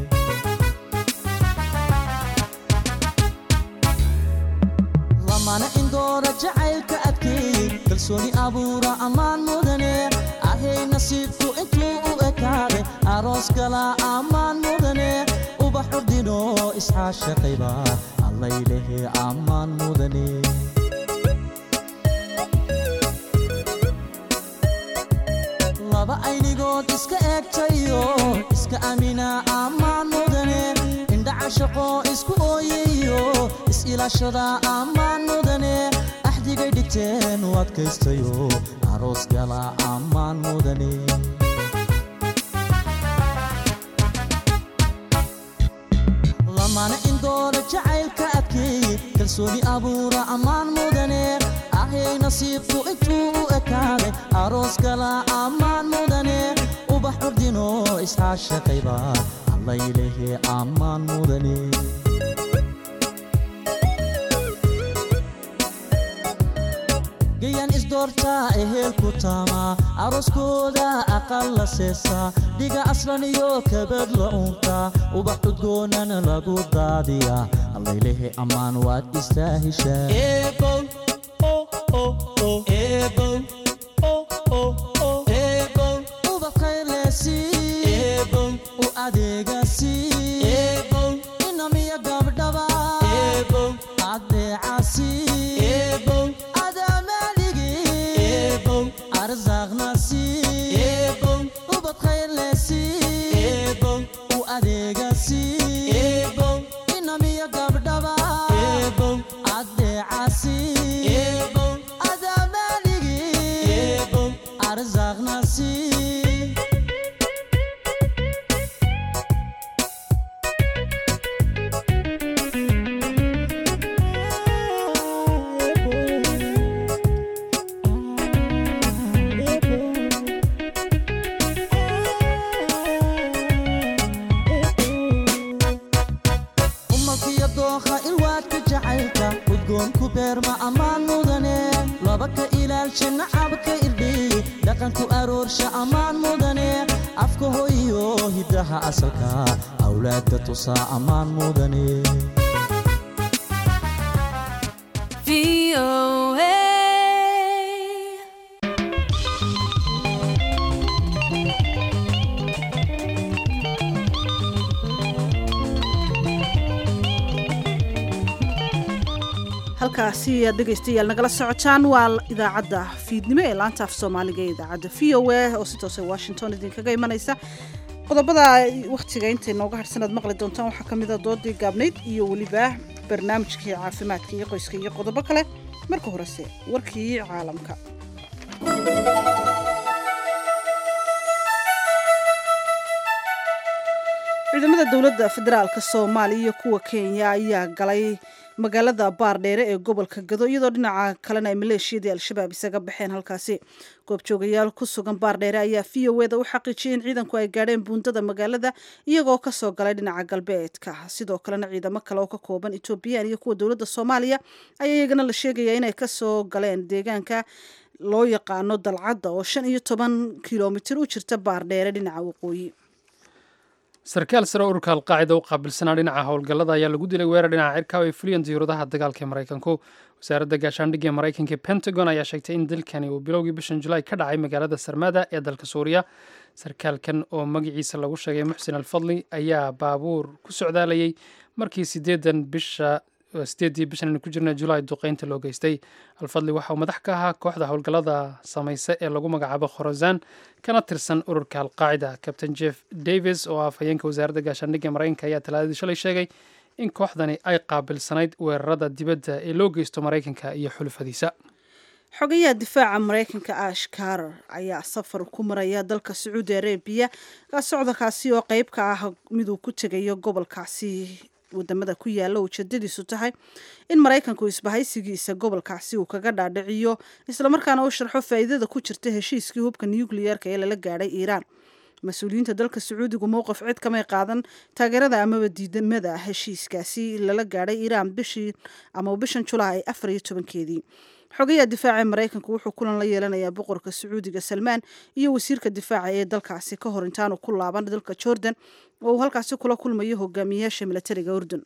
lamana indoora jacaylka adkeey kalsooni abuura ammaan mudane ahay nasiibku intuu u ekaade aroos gala ammaan mudane ubax urdino isxaashaqayba allaylehe ammaan mudane laba aynigood iska eegtayo iska amina ammaan mudane indha cashaqo isku ooyayo is-ilaashada ammaan mudane axdigay dhigteen u adkaystayo aroos gala ammaan mudane lamana indoora jacaylka adkeey kalsooni abuura ammaan mudane ahay nasiibku intuu u ekaaday aroos gala ammaan mudane ubax urdino isxaashaqayba allaylehe ammaan mudane gayan isdoortaa ehelku taamaa arooskooda aqal la seesaa dhiga aslan iyo kabad la uuntaa ubax cudgoonana lagu daadiyaa allaylehe ammaan waad istaahishaa ubax khayrleesii u adeegasii inamiya gabdhaba adeecasii ubad khayrleesii u adeegasii inamiya gabdhaba adeecasii adamaaligii arsaaqnasii umalkiyo dookha ilwaadka jacaylka udgoonku beerma ammaan mudane laba ka ilaalsha nacabka irdhiy dhaqanku aroorsha ammaan mudane afka hoyo hiddaha asalka awlaadda tusaa ammaan mudane halkaasi aad dhegaystayaal nagala socotaan waa idaacadda fiidnimo ee laanta af soomaaliga ee idaacadda v o a oo si toose washington idinkaga imanaysa qodobada wakhtiga intay nooga harsan aad maqli doontaan waxaa ka mid a doodii gaabnayd iyo weliba barnaamijkii caafimaadka iyo qoyska iyo qodobo kale marka horese warkii caalamka ciidamada dowladda federaalk soomaaliya iyo kuwa kenya ayaa galay magaalada baardheere ee gobolka gado iyadoo dhinaca kalena ay maleeshiyadii al-shabaab isaga baxeen halkaasi goobjoogayaal ku sugan baardheere ayaa v o eda u xaqiijiyay in ciidanku ay gaadheen buundada magaalada iyagoo kasoo galay dhinaca galbeedka sidoo kalena ciidamo kale oo ka kooban etoobiyaan iyo kuwa dowladda soomaaliya ayaa iyagana la sheegaya inay kasoo galeen deegaanka loo yaqaano dalcadda oo shan iyo toban kilomitir u jirta baardheere dhinaca waqooyi sarkaal sare ururka alqaacida u qaabilsanaa dhinaca howlgallada ayaa lagu dilay weerar dhinaca cirka oo ay fuliyeen diyuuradaha dagaalka ee maraykanku wasaaradda gaashaandhigga ee maraykanka pentagon ayaa sheegtay in dilkani uu bilowgii bishan julaay ka dhacay magaalada sarmada ee dalka suuriya sarkaalkan oo magaciisa lagu sheegay muxsin alfadli ayaa baabuur ku socdaalayay markii sideedan bisha sideedii bishan aynu ku jirna julaay duqeynta loo geystay alfadli waxa uu madax ka ahaa kooxda howlgallada samaysa ee lagu magacaabo khorozan kana tirsan ururka alqaacida captain jeff davis oo ah afhayeenka wasaaradda gaashaandhigga maraykanka ayaa talaadadii shalay sheegay in kooxdani ay qaabilsanayd weerarada dibadda ee loo geysto maraykanka iyo xulufadiisa xogayaha difaaca maraykanka ash karar ayaa safar ku maraya dalka sacuudi arabiya socdalkaasi oo qeyb ka ah miduu ku tegayo gobolkaasi wadamada ku yaalla ujeedadiisu tahay in maraykanku isbahaysigiisa gobolkaasi uu kaga dhaadhiciyo islamarkaana u sharxo faa'iidada ku jirta heshiiskii hubka nucleyeerka ee lala gaadhay iiraan mas-uuliyiinta dalka sacuudigu mowqif cid kamay qaadan taageerada amaba diidamada heshiiskaasi lala gaadhay iiraan bishii ama bishan julaay afar iyo tobankeedii xogayaha difaaca ee maraykanku wuxuu kulan la yeelanayaa boqorka sacuudiga salmaan iyo wasiirka difaaca ee dalkaasi ka hor intaanu ku laaban dalka jordan oo uu halkaasi kula kulmayo hogaamiyayaasha milatariga urdun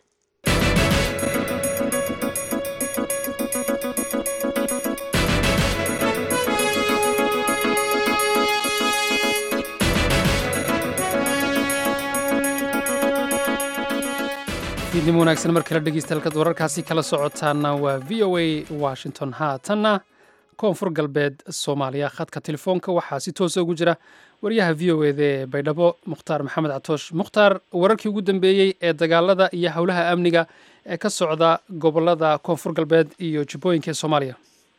fiidnimo wanaagsan mar kale dhegeystayaal wararkaasi kala socotaana waa v o a washington haatanna koonfur galbeed soomaaliya khadka telefoonka waxaa si toosa ugu jira wariyaha v o eda ee baydhabo mukhtaar maxamed catoosh mukhtaar wararkii ugu dambeeyey ee dagaalada iyo howlaha amniga ee ka socda gobolada koonfur galbeed iyo jubbooyinka ee soomaaliya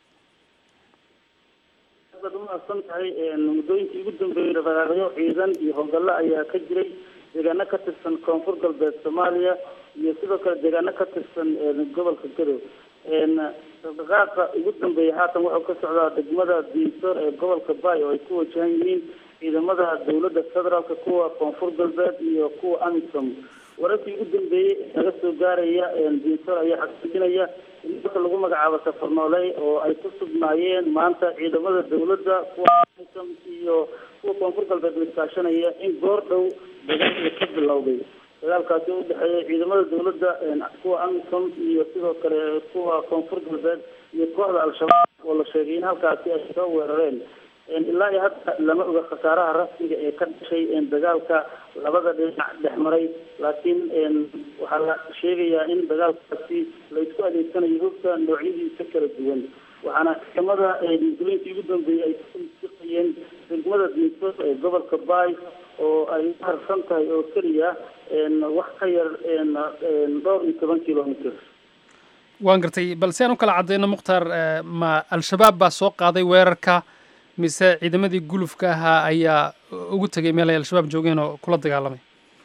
aad umahadsan tahay muddooyinkii ugu dambeeyey dhaqaaqyo ciidan iyo howlgallo ayaa ka jiray deegaano ka tirsan koonfur galbeed soomaaliya iyo sidoo kale deegaano ka tirsan gobolka gadow dhaqdhaqaaqa ugu dambeeya haatan wuxuu ka socdaa degmada diisoor ee gobolka baay oo ay ku wajahan yihiin ciidamada dowladda federaalka kuwa koonfur galbeed iyo kuwa amisom wararkii ugu dambeeyey naga soo gaaraya diisoor ayaa xaqiijinaya in dalka lagu magacaabo safar nooley oo ay ku sugnaayeen maanta ciidamada dowladda kuwa amisom iyo kuwa koonfur galbeed miskaashanaya in goor dhow dagaalka ka bilowday dagaalkaasi u dhexeeya ciidamada dowladda kuwa amisom iyo sidoo kale kuwa koonfur galbeed iyo kooxda al-shabaab oo la sheegay in halkaasi ay soo weerareen ilaa iyo hadda lama oga khasaaraha rasmiga ee ka dhashay dagaalka labada dhinac dhex maray laakiin waxaa la sheegayaa in dagaalkaasi la isku adeegsanayo hubka noocyadiisa kala duwan waxaana ciidamada muslimiintii ugu dambeeyey ay kusiqayeen degmada diiso ee gobolka baay oo ay u harsan tahay oo keliya wax ka yar dhowr iyo toban kilomitr waan gartay balse aan u kala cadeyno mukhtaar ma al-shabaab baa soo qaaday weerarka mise ciidamadii gulufka ahaa ayaa ugu tegay meel ay al-shabaab joogeen oo kula dagaalamay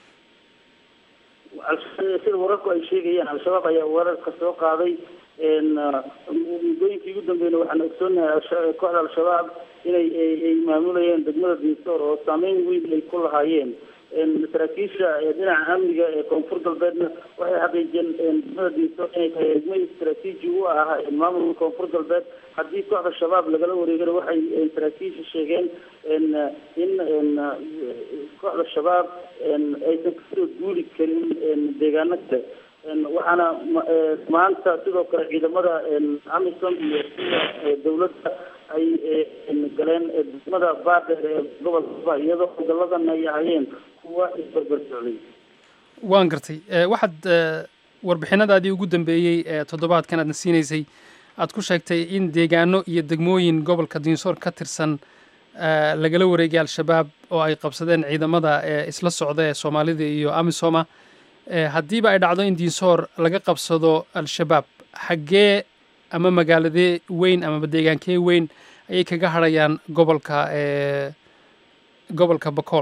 sida wararku ay sheegayaan al-shabaab ayaa weerarka soo qaaday muddooyinkii ugu dambeeyna waxaan ogsoonahay kooxda al-shabaab inay ay maamulayeen degmada diisoor oo saameyn weyn ay ku lahaayeen saraakiisha dhinaca amniga ee koonfur galbeedna waxay xaqiijiyeen degmada diisoor inay tahay degmo istaraatiiji u ah maamulka koonfur galbeed haddii kooxda shabaab lagala wareegana waxay saraakiisha sheegeen in kooxda shabaab aysan kasoo duuli karin deegaano kale waxaana maanta sidoo kale ciidamada amisom iyo sida dowladda ay galeen degmada baadheer ee gobolka ba iyadoo howlgalladan ay ahayeen kuwa isbarbar socday waan gartay waxaad warbixinadaadii ugu dambeeyey ee toddobaadkan aadna siinaysay aad ku sheegtay in deegaano iyo degmooyin gobolka diinsoor ka tirsan lagala wareegay al-shabaab oo ay qabsadeen ciidamada ee isla socda ee soomaalida iyo amisoma haddiiba ay dhacdo in diinsoor laga qabsado al-shabaab xaggee ama magaaladee weyn amaba deegaankee weyn ayay kaga hadhayaan gobolka gobolka bakool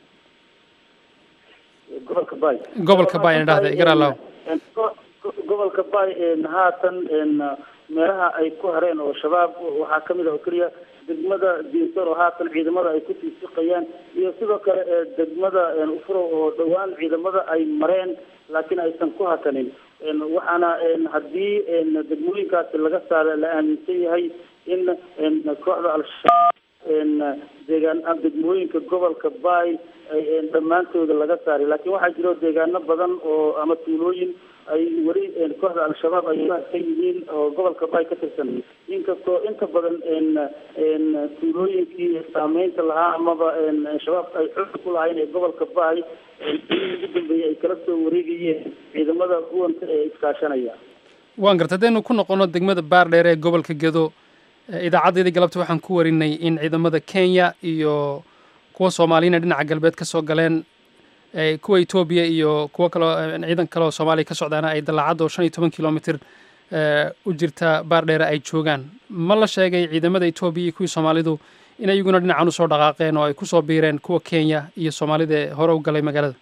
gobolka bay gobolka bay na dhahda igaralaw gobolka bay haatan meelaha ay ku hareen oo shabaab waxaa kamid ah oo keliya degmada diinsoor oo haatan ciidamada ay kusii siqayaan iyo sidoo kale degmada ufurow oo dhowaan ciidamada ay mareen laakiin aysan ku hakanin waxaana haddii degmooyinkaasi laga saara la aaminsan yahay in kooxda al-shabaab deegaan degmooyinka gobolka bay dhammaantooda laga saaray laakiin waxaa jiro deegaano badan oo ama tuulooyin ay weli kooxda al-shabaab ay ka yihiin oo gobolka bay ka tirsan inkastoo inta badan tuulooyinkii saameynta lahaa amaba shabaab ay xooga ku lahayn ee gobolka bay ugu dambeeyey ay kala soo wareegayeen ciidamada huwanta ee iskaashanaya waan garta haddaynu ku noqono degmada baardheer ee gobolka gedo idaacadeedii galabta waxaan ku warinay in ciidamada kenya iyo kuwa soomaaliyana dhinaca galbeed ka soo galeen kuwa etoobiya iyo kuwo kaloo ciidan kale oo soomaaliya ka socdaana ay dallaacadda oo shan iyo toban kilomitr u jirta baardheere ay joogaan ma la sheegay ciidamada etoobiya iyo kuwii soomaalidu in iyaguna dhinacan usoo dhaqaaqeen oo ay kusoo biireen kuwa kenya iyo soomaalida ee hore u galay magaalada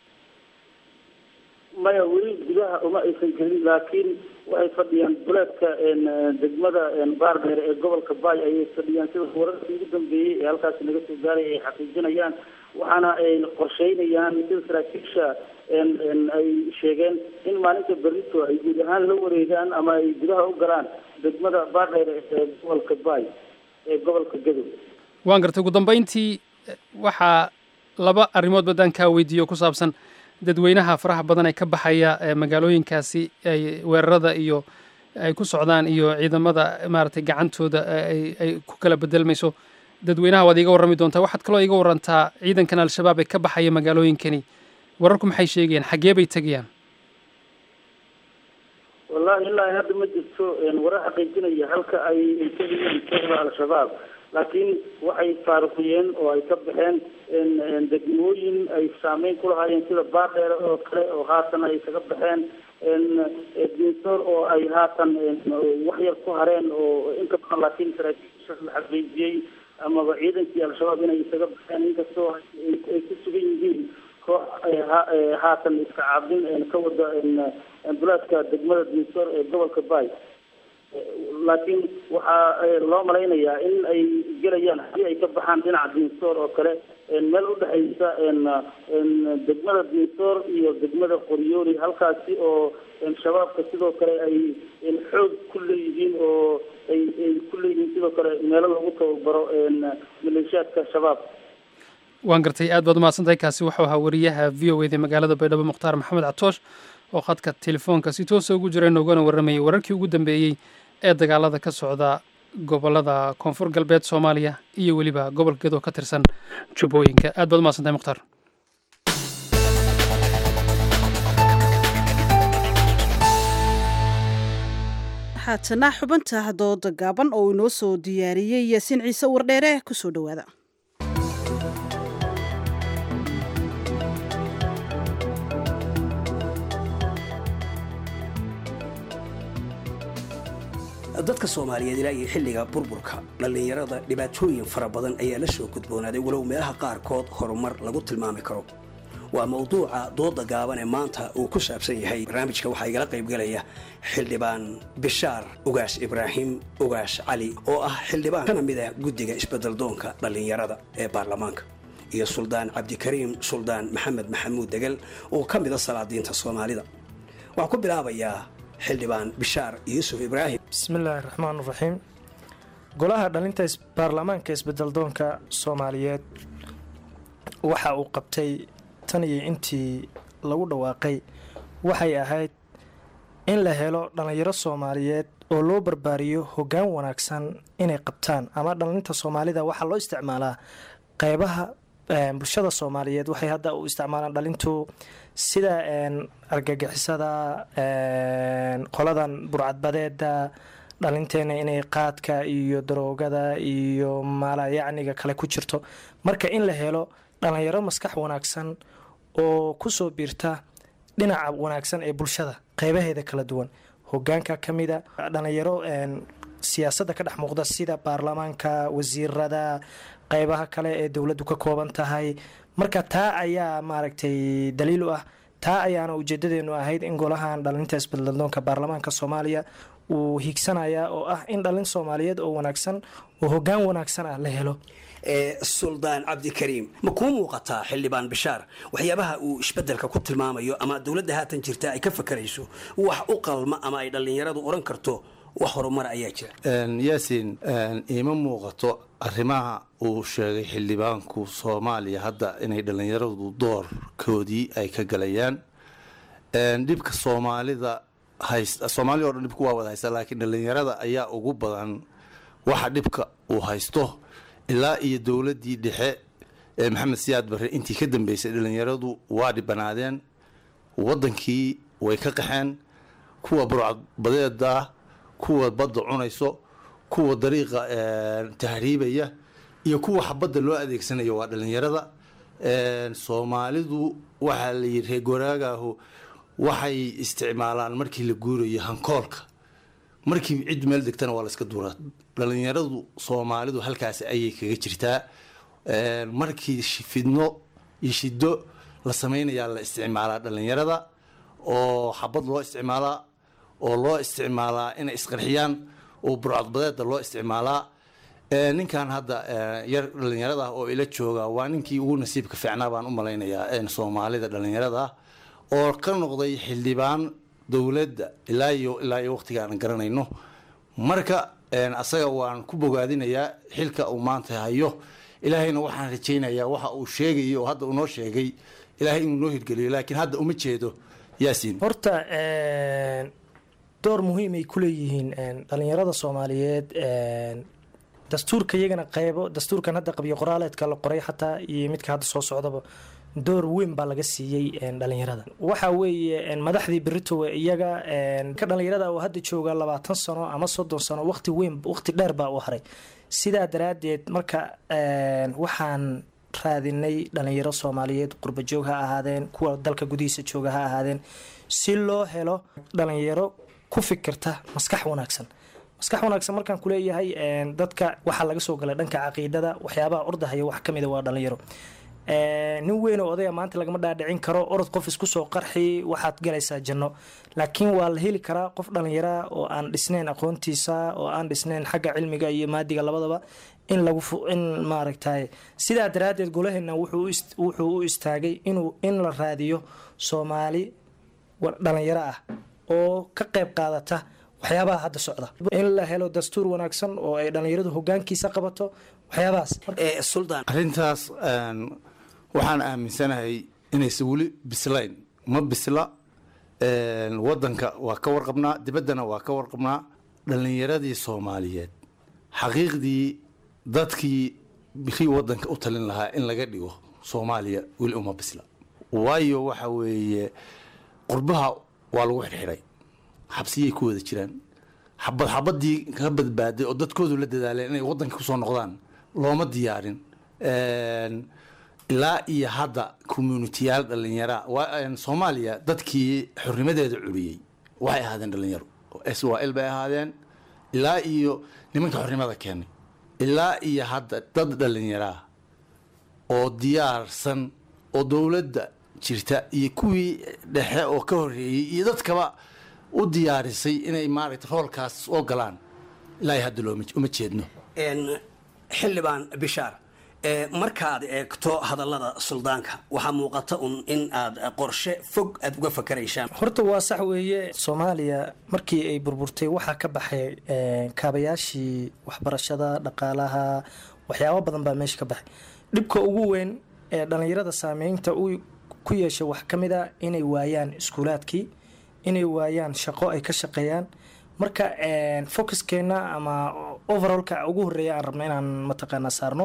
maya weli gudaha uma aysan gelin laakiin waxay fadhiyaan buleedka degmada baardheer ee gobolka bay ayay fadhiyaan sida wararkii ugu dambeeyey ee halkaasi naga soo gaaray ay xaqiijinayaan waxaana ay qorsheynayaan sida saraakiisha ay sheegeen in maalinta berrito ay guud ahaan la wareegaan ama ay gudaha u galaan degmada baardheer ee gobolka bay ee gobolka gadow waan gartay ugu dambeyntii waxaa laba arrimood baddaan kaa weydiiyo ku saabsan dadweynaha faraha badan ee ka baxaya magaalooyinkaasi ay weerarada iyo ay ku socdaan iyo ciidamada maaragtay gacantooda ay ku kala bedelmayso dadweynaha waad iiga warrami doontaa waxaad kaloo iiga warantaa ciidankan al-shabaab ee ka baxaya magaalooyinkani wararku maxay sheegayaan xaggee bay tegayaan wallahi ilaa hadda ma jirto warar xaqiijinaya halka ay tegayaan kooxda al-shabaab laakiin waxay faaruqiyeen oo ay ka baxeen degmooyin ay saameyn ku lahaayeen sida baardheere oo kale oo haatan ay kaga baxeen dinsoor oo ay haatan wax yar ku hareen oo inka badan laakiin saraakiisha la xaqiijiyey amaba ciidankii al-shabaab inay isaga baxeen inkastoo ay ku sugan yihiin koox haatan iska caabin ka wada bulaadka degmada dinsoor ee gobolka bay laakiin waxaa loo malaynayaa in ay gelayaan haddii ay ka baxaan dhinaca dinsoor oo kale meel udhexaysa degmada dinsoor iyo degmada qoryooli halkaasi oo shabaabka sidoo kale ay xoog ku leeyihiin oo ay ay ku leeyihiin sidoo kale meelo lagu tababaro maleeshiyaadka shabaab waan gartay aad baad umahadsan tahay kaasi wuxuu ahaa wariyaha v o eda magaalada baydhabo mukhtaar maxamed catoosh oo khadka telefoonka si toosa ugu jira noogana warramayay wararkii ugu dambeeyey ee dagaalada ka socda gobolada koonfur galbeed soomaaliya iyo weliba gobolka gedo ka tirsan jubbooyinka aad baad umahadsan tahay mukhtaar haatana xubinta dooda gaaban oo inoo soo diyaariyey yaasiin ciise wardheere kusoo dhowaada dadka soomaaliyeed ilaa iyo xilliga burburka dhallinyarada dhibaatooyin fara badan ayaa la soo gudboonaaday walow meelaha qaarkood horumar lagu tilmaami karo waa mawduuca dooda gaaban ee maanta uu ku saabsan yahay barnaamijka waxaa igala qaybgalaya xildhibaan bishaar ugaas ibraahim ugaas cali oo ah xildhibaan kana mid ah guddiga isbeddeldoonka dhallinyarada ee baarlamaanka iyo suldaan cabdikariim suldaan maxamed maxamuud degel oo ka mida salaadiinta soomaalida waxaan ku bilaabayaa xildhibaan bishaar yuusuf ibraahim bismillaahi raxmaan raxiim golaha dhalinta baarlamaanka isbedeldoonka soomaaliyeed waxa uu qabtay tan iyo intii lagu dhawaaqay waxay ahayd in la helo dhallinyaro soomaaliyeed oo loo barbaariyo hoggaan wanaagsan inay qabtaan ama dhalinta soomaalida waxaa loo isticmaalaa qeybaha bulshada soomaaliyeed waxay hadda u isticmaalaan dhalintu sida argagixisada qoladan burcadbadeeda dhalinteena inay qaadka iyo daroogada iyo maalayacniga kale ku jirto marka in la helo dhalinyaro maskax wanaagsan oo kusoo biirta dhinaca wanaagsan ee bulshada qeybaheeda kala duwan hogaanka ka mida dhalinyaro siyaasadda ka dhex muuqda sida baarlamaanka wasiirada qeybaha kale ee dowladdu ka kooban tahay marka taa ayaa maaragtay daliil u ah taa ayaana ujeedadeenu ahayd in golahan dhalinta isbedladoonka baarlamaanka soomaaliya uu hiigsanaya oo ah in dhalin soomaaliyeed oo wanaagsan oo hogaan wanaagsan ah la helo suldaan cabdikariim ma kuu muuqataa xildhibaan bishaar waxyaabaha uu isbedelka ku tilmaamayo ama dowladda haatan jirta ay ka fakarayso wax u qalma ama ay dhallinyaradu odhan karto wax horumar ayaa jira yaasin iima muuqato arrimaha uu sheegay xildhibaanku soomaaliya hadda inay dhallinyaradu doorkoodii ay ka galayaan dhibka soomaalida haysta soomaalida o dhan dhibku waa wada haysta laakiin dhallinyarada ayaa ugu badan waxa dhibka uu haysto ilaa iyo dowladdii dhexe ee maxamed siyaad barre intii ka dambeysay dhallinyaradu waa dhibanaadeen waddankii way ka qaxeen kuwa burcadbadeeda ah kuwa badda cunayso kuwa dariiqa tahriibaya iyo kuwa xabadda loo adeegsanayo waa dhallinyarada soomaalidu waxaa la yidhi reegoraagaahu waxay isticmaalaan markii la guurayo hankoolka markii cid meel degtana waa la iska duuraa dhallinyaradu soomaalidu halkaas ayay kaga jirtaa markii fidno iyo shido la samaynayaa la isticmaalaa dhallinyarada oo xabad loo isticmaalaa oo loo isticmaalaa inay isqarxiyaan oo burcadbadeeda loo isticmaalaa ninkan hadda yar dhallinyarada oo ila jooga waa ninkii ugu nasiibka fiicnaa baan u malaynayaa soomaalida dhallinyarada oo ka noqday xildhibaan dowladda ilaa iyo ilaa iyo waqtiga aan garanayno marka asaga waan ku bogaadinayaa xilka uu maanta hayo ilaahayna waxaan rajaynayaa waxa uu sheegayo oo hadda uu noo sheegay ilaahay inuu noo hirgeliyo laakiin hadda uma jeedo yaasiin horta door muhiimay ku leeyihiin dhalinyarada soomaaliyeed dastuurka iyagana qeybo dastuurkan hadda qabyo qoraaleedka la qoray xataa iyo midka hadda soo socdaba door weyn baa laga siiyey dhalinyarada waxa weeye madaxdii beritowe iyaga ka dhalinyarada oo hadda jooga labaatan sano ama soddon sano waqti weyn waqti dheer baa u haray sidaa daraadeed marka waxaan raadinay dhalinyaro soomaaliyeed qurbajoog ha ahaadeen kuwa dalka gudihiisa jooga ha ahaadeen si loo helo dhalinyaro ku fikirta maskax wanaagsan maskax wanaagsan markaan kuleeyahay dadka waxaa laga soo galay dhanka caqiidada waxyaabaha ordahaya wax kamida waa dhalinyaro nin weyn oo odaya maanta lagama dhaadhicin karo orod qof isku soo qarxi waxaad galaysaa janno laakiin waa la heli karaa qof dhallinyara oo aan dhisnayn aqoontiisa oo aan dhisnayn xagga cilmiga iyo maadiga labadaba in lagu in maaragtay sidaa daraaddeed golaheena wuxuu u istaagay inuu in la raadiyo soomaali dhalinyaro ah oo ka qayb qaadata waxyaabaha hadda socda in la helo dastuur wanaagsan oo ay dhalinyaradu hogaankiisa qabato waxyaabahaas arrintaas waxaan aaminsanahay inaysan weli bislayn ma bisla wadanka waa ka warqabnaa dibaddana waa ka warqabnaa dhallinyaradii soomaaliyeed xaqiiqdii dadkii bikii wadanka u talin lahaa in laga dhigo soomaaliya weli uma bisla waayo waxa weeye qurbaha waa lagu xirxiray xabsiyay ku wada jiraan xabad xabadii ka badbaaday oo dadkoodu la dadaaleen inay wadanka kusoo noqdaan looma diyaarin ilaa iyo hadda communitiyaal dhallinyara soomaaliya dadkii xornimadeeda curiyey waxay ahaadeen dhallinyaro s y l bay ahaadeen ilaa iyo nimanka xornimada keenay ilaa iyo hadda dad dhallinyaraa oo diyaarsan oo dowladda jirta iyo kuwii dhexe oo ka horreeyey iyo dadkaba u diyaarisay inay maaragta roolkaas soo galaan ilaa hadda looma jeedno xildhibaan bishaar markaad eegto hadallada suldaanka waxaa muuqata un in aad qorshe fog aad uga fakaraysaan horta waa sax weeye soomaaliya markii ay burburtay waxaa ka baxay kaabayaashii waxbarashada dhaqaalaha waxyaabo badan baa meesha ka baxay dhibka ugu weyn ee dhallinyarada saameynta uu ku yeeshay wax ka mid a inay waayaan iskuulaadkii inay waayaan shaqo ay ka shaqeeyaan marka focuskeenna ama overallka ugu horeeya aan rabno inaan mataqaanaa saarno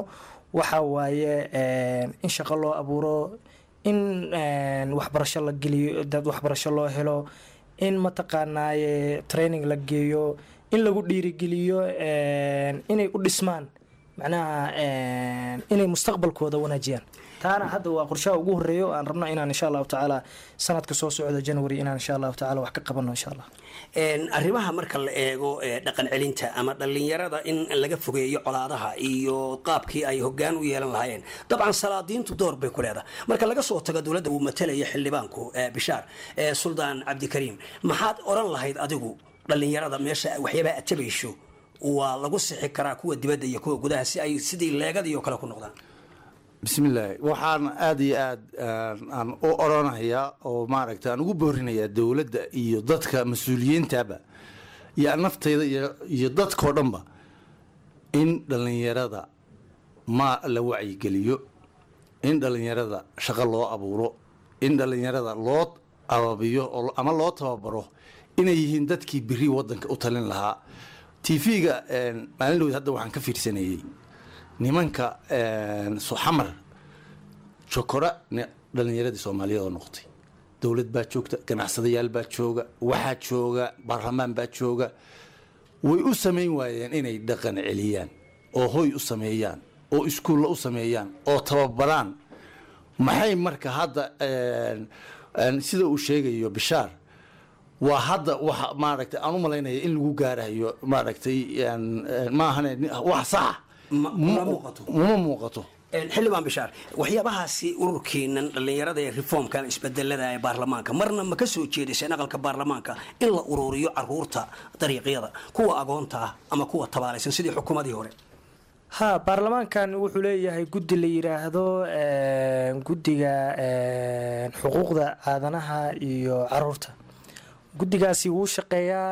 waxa waaye in shaqo loo abuuro in waxbarasho la geliyo dad waxbarasho loo helo in mataqaanaaye training la geeyo in lagu dhiirigeliyo inay u dhismaan macnaha inay mustaqbalkooda wanaajiyaan taana hadda waa qorshaha ugu horeeya oo aan rabno inaan insha allahu tacaala sanadka soo socda january inaan insha allahu tacaala wax ka qabano insha allah arrimaha marka la eego dhaqan celinta ama dhallinyarada in laga fogeeyo colaadaha iyo qaabkii ay hogaan u yeelan lahaayeen dabcan salaadiintu door bay ku leedahay marka laga soo tago dowladda uu matalaya xildhibaanku bishaar suldaan cabdikariim maxaad oran lahayd adigu dhallinyarada meesha waxyaabaha aad tabayso waa lagu sixi karaa kuwa dibadda iyo kuwa gudaha si ay sidii leegadii oo kale ku noqdaan bismillaahi waxaan aada iyo aad aan u oranayaa oo maaragta aan ugu boorinayaa dowladda iyo dadka mas-uuliyiintaba iyo naftayda iyo dadkao dhanba in dhallinyarada ma la wacyigeliyo in dhallinyarada shaqo loo abuuro in dhallinyarada loo ababiyo ama loo tababaro inay yihiin dadkii biri wadanka u talin lahaa tv-ga maalin dhowd hadda waxaan ka fiirsanayey nimanka xamar jokora dhalinyaradii soomaaliyeed oo noqotay dowlad baa joogta ganacsadayaal baa jooga waxaa jooga baarlamaan baa jooga way u samayn waayeen inay dhaqan celiyaan oo hoy u sameeyaan oo iskuulla u sameeyaan oo tababaraan maxay marka hadda sida uu sheegayo bishaar waa hadda waxa maaragtay aan u malaynaya in lagu gaarayo maaragtay maahane wax saxa uma muuqato xildhibaan bishaar waxyaabahaasi ururkeenan dhallinyarada ee reformkan isbedelada ee baarlamaanka marna ma ka soo jeediseen aqalka baarlamaanka in la ururiyo caruurta dariiqyada kuwa agoonta ah ama kuwa tabaalaysan sidii xukuumadii hore ha baarlamaankan wuxuu leeyahay guddi la yiraahdo guddiga xuquuqda aadanaha iyo caruurta guddigaasi wuu shaqeeyaa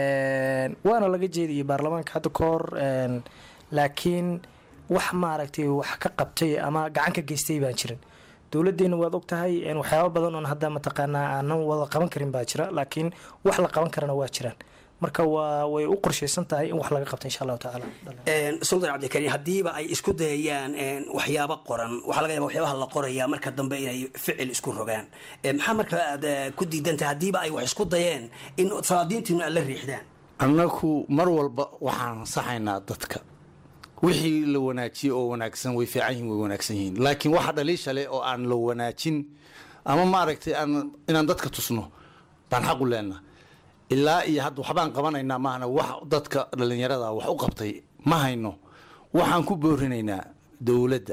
waana laga jeediyay baarlamaanka hadda ka hor laakiin wax maaragtay wax ka qabtay ama gacan ka geystay baan jirin dowladdeena waad og tahay waxyaaba badan oon hadda mataqaanaa aanan wada qaban karin baa jira laakiin wax la qaban karana waa jiraan marka waa way u qorshaysan tahay in wax laga qabto insha allahu tacaala suldaan cabdikariin haddiiba ay isku dayayaan waxyaabo qoran waxaa laga yaba waxyaabaha la qoraya marka dambe inay ficil isku rogaan maxaa marka aad ku diidantahay haddiiba ay wax isku dayeen in salaadiintiinu aad la riixdaan annaku mar walba waxaan saxaynaa dadka wixii la wanaajiyey oo wanaagsan way fiican yihin way wanaagsan yihiin laakiin waxa dhaliisha leh oo aan la wanaajin ama maaragtay aan inaan dadka tusno baan xaq u leenaha ilaa iyo hadda waxbaan qabanaynaa maahna wax dadka dhallinyarada wax u qabtay ma hayno waxaan ku boorinaynaa dowladda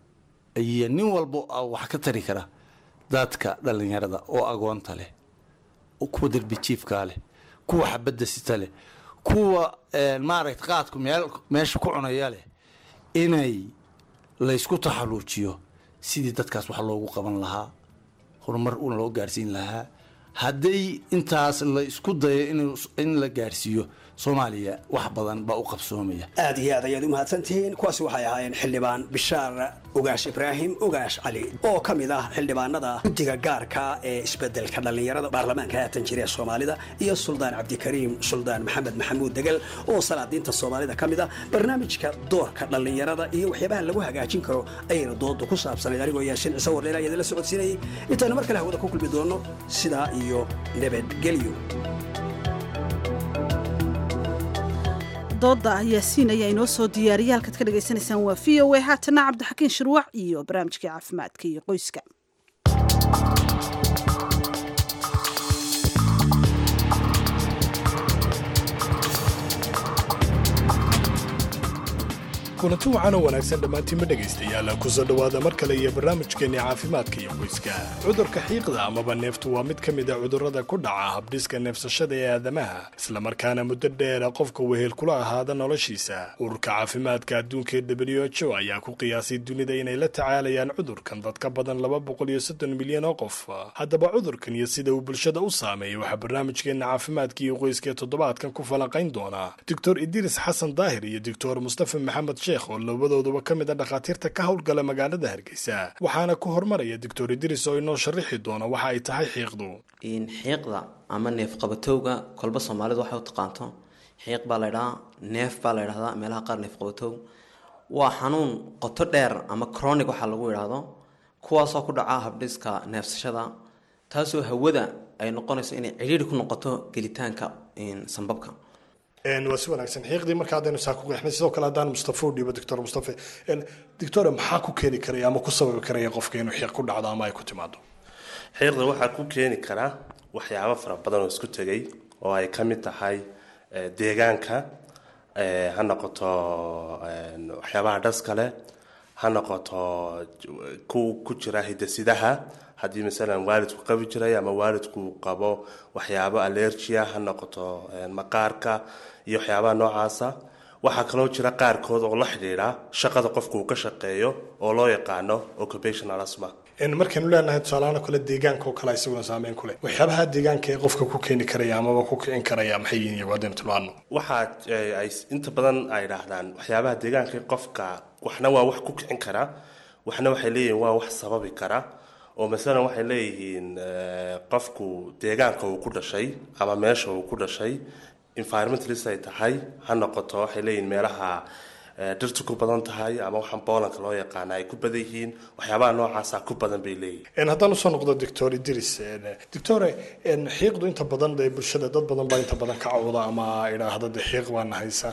iyo nin walba wax ka tari kara dadka dhallinyarada oo agoonta leh kuwa derbijiifkaa leh kuwa xabadda sita leh kuwa maaragta qaadku meel meesha ku cunaya leh inay laysku taxaluujiyo sidii dadkaas wax loogu qaban lahaa horumar una loo gaarsiin lahaa hadday intaas la isku dayo in la gaarsiiyo soomaaliya wax badan baa u qabsoomaya aad iyo aad ayaad u mahadsantihiin kuwaasi waxay ahaayeen xildhibaan bishaar ogaash ibraahim ogaash cali oo ka mid ah xildhibaanada guddiga gaarka ee isbedelka dhallinyarada baarlamaanka haatan jira ee soomaalida iyo suldaan cabdikariim suldaan maxamed maxamuud degel oo salaadiinta soomaalida ka mid ah barnaamijka doorka dhallinyarada iyo waxyaabaha lagu hagaajin karo ayayna doodu ku saabsanayd anigoo yaashin ciise wardheer ayaa idinla socodsiinayay intaanu mar kale hawada ku kulmi doono sidaa iyo nabadgelyo dooda yaasiin ayaa inoo soo diyaariyay halkaad ka dhagaysanaysaan waa v o a haatana cabdixakiin shirwac iyo barnaamijkii caafimaadka iyo qoyska kulanti wacan oo wanaagsan dhammaantiinma dhegaystayaal kusoo dhowaada mar kale iyo barnaamijkeenni caafimaadka iyo qoyska cudurka xiiqda amaba neeftu waa mid ka mid a cudurrada ku dhaca habdhiska neefsashada ee aadamaha islamarkaana muddo dheera qofka wehel kula ahaada noloshiisa ururka caafimaadka adduunka ee w h o ayaa ku qiyaasay dunida inay la tacaalayaan cudurkan dad ka badan laba boqol iyo soddon milyan oo qof haddaba cudurkan iyo sida uu bulshada u saameeyay waxaa barnaamijkeenna caafimaadka iyo qoyska ee toddobaadkan ku falanqayn doonaa doctor idriis xasan daahir iyo doctor mustafa maxamed oo labadooduba ka mid a dhakhaatiirta ka howlgala magaalada hargeysa waxaana ku hormaraya doctor idris oo inoo sharaxi doona waxa ay tahay xiiqdu xiiqda ama neef qabatowga kolba soomaalidu waxay u taqaanto xiiq baa laydhahaa neef baa la ydhahdaa meelaha qaar neef qabatow waa xanuun qoto dheer ama chronic waxaa lagu idhaahdo kuwaasoo ku dhaca habdhiska neefsashada taasoo hawada ay noqonayso inay cidhiiri ku noqoto gelitaanka sambabka waa si wanaagsan xiiqdii marka haddaynu saa ku qeexnay sidoo kale haddaan mustafa u dhiibo doctor mustafa doctore maxaa ku keeni karaya ama ku sababi karaya qofka inuu xiiq ku dhacdo ama ay ku timaado xiiqda waxaa ku keeni karaa waxyaabo fara badan oo isku tegay oo ay ka mid tahay deegaanka ha noqoto waxyaabaha dhaskale ha noqoto ku ku jira hidasidaha haddii masalan waalidku qabi jiray ama waalidku qabo waxyaabo allergia ha noqoto maqaarka iyo waxyaabaha noocaasa waxaa kaloo jira qaarkood oo la xidhiidha shaqada qofku uu ka shaqeeyo oo loo yaqaano occupational asma markaynu leenahay tusaalahaan oo kale deegaanka oo kale isaguna saameyn ku leh waxyaabaha deegaanka ee qofka ku keeni karaya amaba ku kicin karaya maxay yihiin iyagu haddaynu tilmaano waxaa ay inta badan ay dhahdaan waxyaabaha deegaanka ee qofka waxna waa wax ku kicin kara waxna waxay leeyihiin waa wax sababi kara oo masalan waxay leeyihiin qofku deegaanka uu ku dhashay ama meesha uu ku dhashay environmentalist ay tahay ha noqoto waxay leeyihiin meelaha dhirtu ku badan tahay ama waxaan boolanka loo yaqaana ay ku badan yihiin waxyaabaha noocaasa ku badan bay leeyihiin haddaan usoo noqdo doctor idris doctore xiiqdu inta badan dee bulshada dad badan baa inta badan ka cawda ama idhaahda de xiiq baana haysa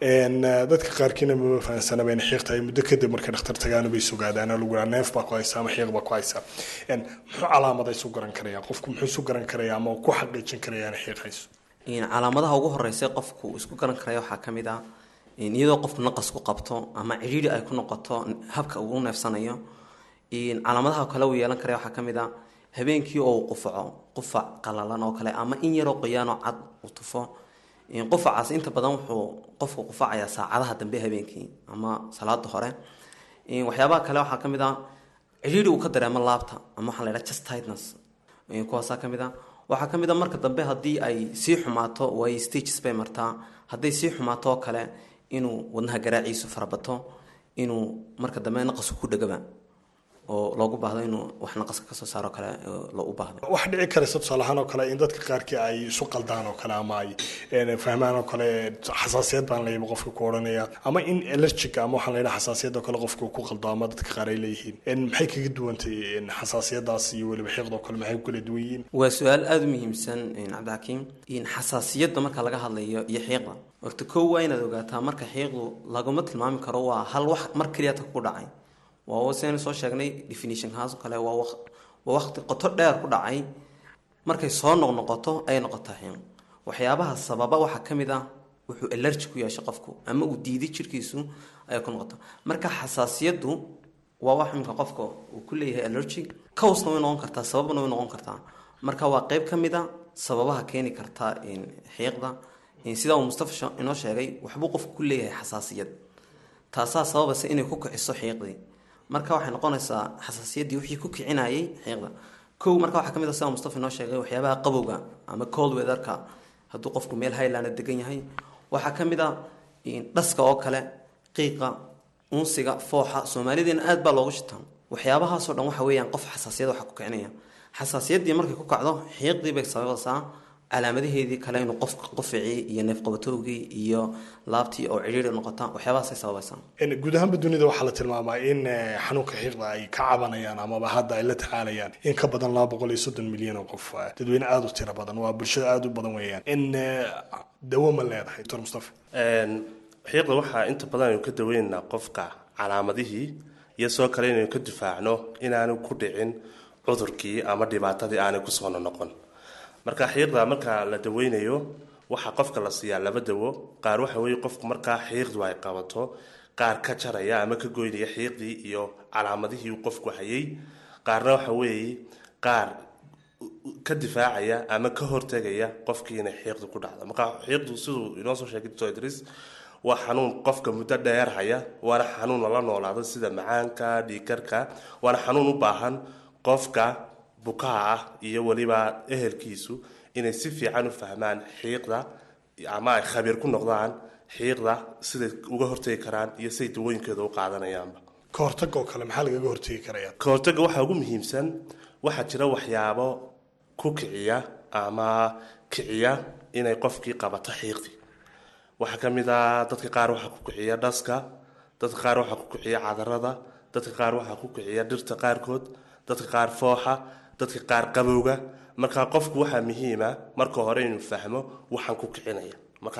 dadka qaarkiina mama fahansanaba in xiiq tahay muddo kadib markay dhakhtar tagaana bay sugaadaan oo lagu yidhaha neef baa ku haysa ama xiiq baa ku haysa muxuu calaamada isu garan karaya qofku muxuu isu garan karaya ama ku xaqiijin karaya in xiiq hayso calaamadaha ugu horeysa qofku isku garan karaya waxaa ka mid ah iyadoo qofku naqas ku qabto ama cidhiiri ay ku noqoto habka ugu neefsanayo calaamadaha kale uu yeelan karaya waxaa ka mid ah habeenkii oo uu qufaco qufac qalalan oo kale ama in yaroo qoyaanoo cad uu tufo qufacaas inta badan wuxuu qofku qufacayaa saacadaha dambe habeenkii ama salaada hore waxyaabaha kale waxaa ka mid ah cidhiiri uu ka dareemo laabta ama waxaa la yidhaha chest tightness kuwaasaa ka mid ah waxaa ka mid a marka dambe haddii ay sii xumaato way stages bay martaa hadday sii xumaato oo kale inuu wadnaha garaaciisu farabato inuu marka dambe naqasku ku dhegaba oo loogu baahdo inuu wax naqaska kasoo saaro kale loo u baahdo wax dhici karaysa tusaalahaan oo kale in dadka qaarkii ay isu qaldaan oo kale ama ay fahmaan oo kale xasaasiyad baan leeyahay qofka ku odhanaya ama in allergic ama waxaan leeyahay xasaasiyad oo kale qofka ku qaldo ama dadka qaar ay leeyihiin maxay kaga duwantay xasaasiyadaas iyo weliba xiiqda oo kale maxay ku kala duwan yihiin waa su-aal aada u muhiimsan cabdixakiim xasaasiyadda marka laga hadlayo iyo xiiqda horta kow waa inaad ogaataa marka xiiqdu laguma tilmaami karo waa hal wax mar keliyata ku dhacay waa sidaynu soo sheegnay definitionkaas oo kale waa waa waqti qoto dheer ku dhacay markay soo noqnoqoto ayay noqotaa xiiq waxyaabaha sababa waxaa ka mid ah wuxuu allergi ku yeeshay qofku ama uu diiday jirkiisu ayay ku noqotaa marka xasaasiyaddu waa wax imika qofka uu ku leeyahay allergic cowsna way noqon kartaa sababna way noqon kartaa marka waa qeyb ka mid a sababaha keeni karta xiiqda sidaa uu mustafa inoo sheegay waxbuu qofku ku leeyahay xasaasiyad taasaa sababaysa inay ku kiciso xiiqdii marka waxay noqonaysaa xasaasiyaddii wixii ku kicinayay xiiqda kow marka waxaa ka mid ah sida mustafa inoo sheegay waxyaabaha qabowga ama cold weatherka hadduu qofku meel highland degan yahay waxaa ka mid ah dhaska oo kale qiiqa unsiga fooxa soomaalideena aad baa loogu shitaa waxyaabahaasoo dhan waxa weeyaan qof xasaasiyad waxa ku kicinaya xasaasiyaddii markay ku kacdo xiiqdii bay sababaysaa calaamadaheedii kale inuu qofka quficii iyo neefqabatowgii iyo laabtii oo cidhiiri noqota waxyaabahaasay sababaysaa guud ahaanba dunida waxaa la tilmaamaa in xanuunka xiiqda ay ka cabanayaan amaba hadda ay la tacaalayaan in ka badan laba boqol iyo soddon milyan oo qof dadweyne aada u tiro badan waa bulshada aada u badan weeyaan in dawo ma leedahay doctor mustafa xiiqda waxaa inta badan aynu ka daweynaynaa qofka calaamadihii iyo sidoo kale inaynu ka difaacno inaanu ku dhicin cudurkii ama dhibaatadii aanay kusoo noqon marka xiiqda marka la daweynayo waxaa qofka la siiyaa laba dawo qaar waxa weeye qofku markaa xiiqdu ay qabato qaar ka jaraya ama ka goynaya xiiqdii iyo calaamadihii uu qofku hayay qaarna waxa weeye qaar ka difaacaya ama ka hortegaya qofkii inay xiiqdu ku dhacdo marka xiiqdu siduu inoo soo sheegay dr idris waa xanuun qofka muddo dheer haya waana xanuun lala noolaado sida macaanka dhiikarka waana xanuun u baahan qofka bukaha ah iyo weliba ehelkiisu inay si fiican u fahmaan xiiqda ama ay khabiir ku noqdaan xiiqda siday uga hortegi karaan iyo siday dawooyinkeeda u qaadanayaanba ka hortaga oo kale maxaa lagaga hortegi karaya ka hortaga waxaa ugu muhiimsan waxaa jira waxyaabo ku kiciya ama kiciya inay qofkii qabato xiiqdii waxaa ka mid ah dadka qaar waxaa ku kiciya dhaska dadka qaar waxaa ku kiciya cadarada dadka qaar waxaa ku kiciya dhirta qaarkood dadka qaar fooxa dadka qaar qabowga marka qofku waxaa muhiima marka hore inuu fahmo waxaan ku kicinaya marka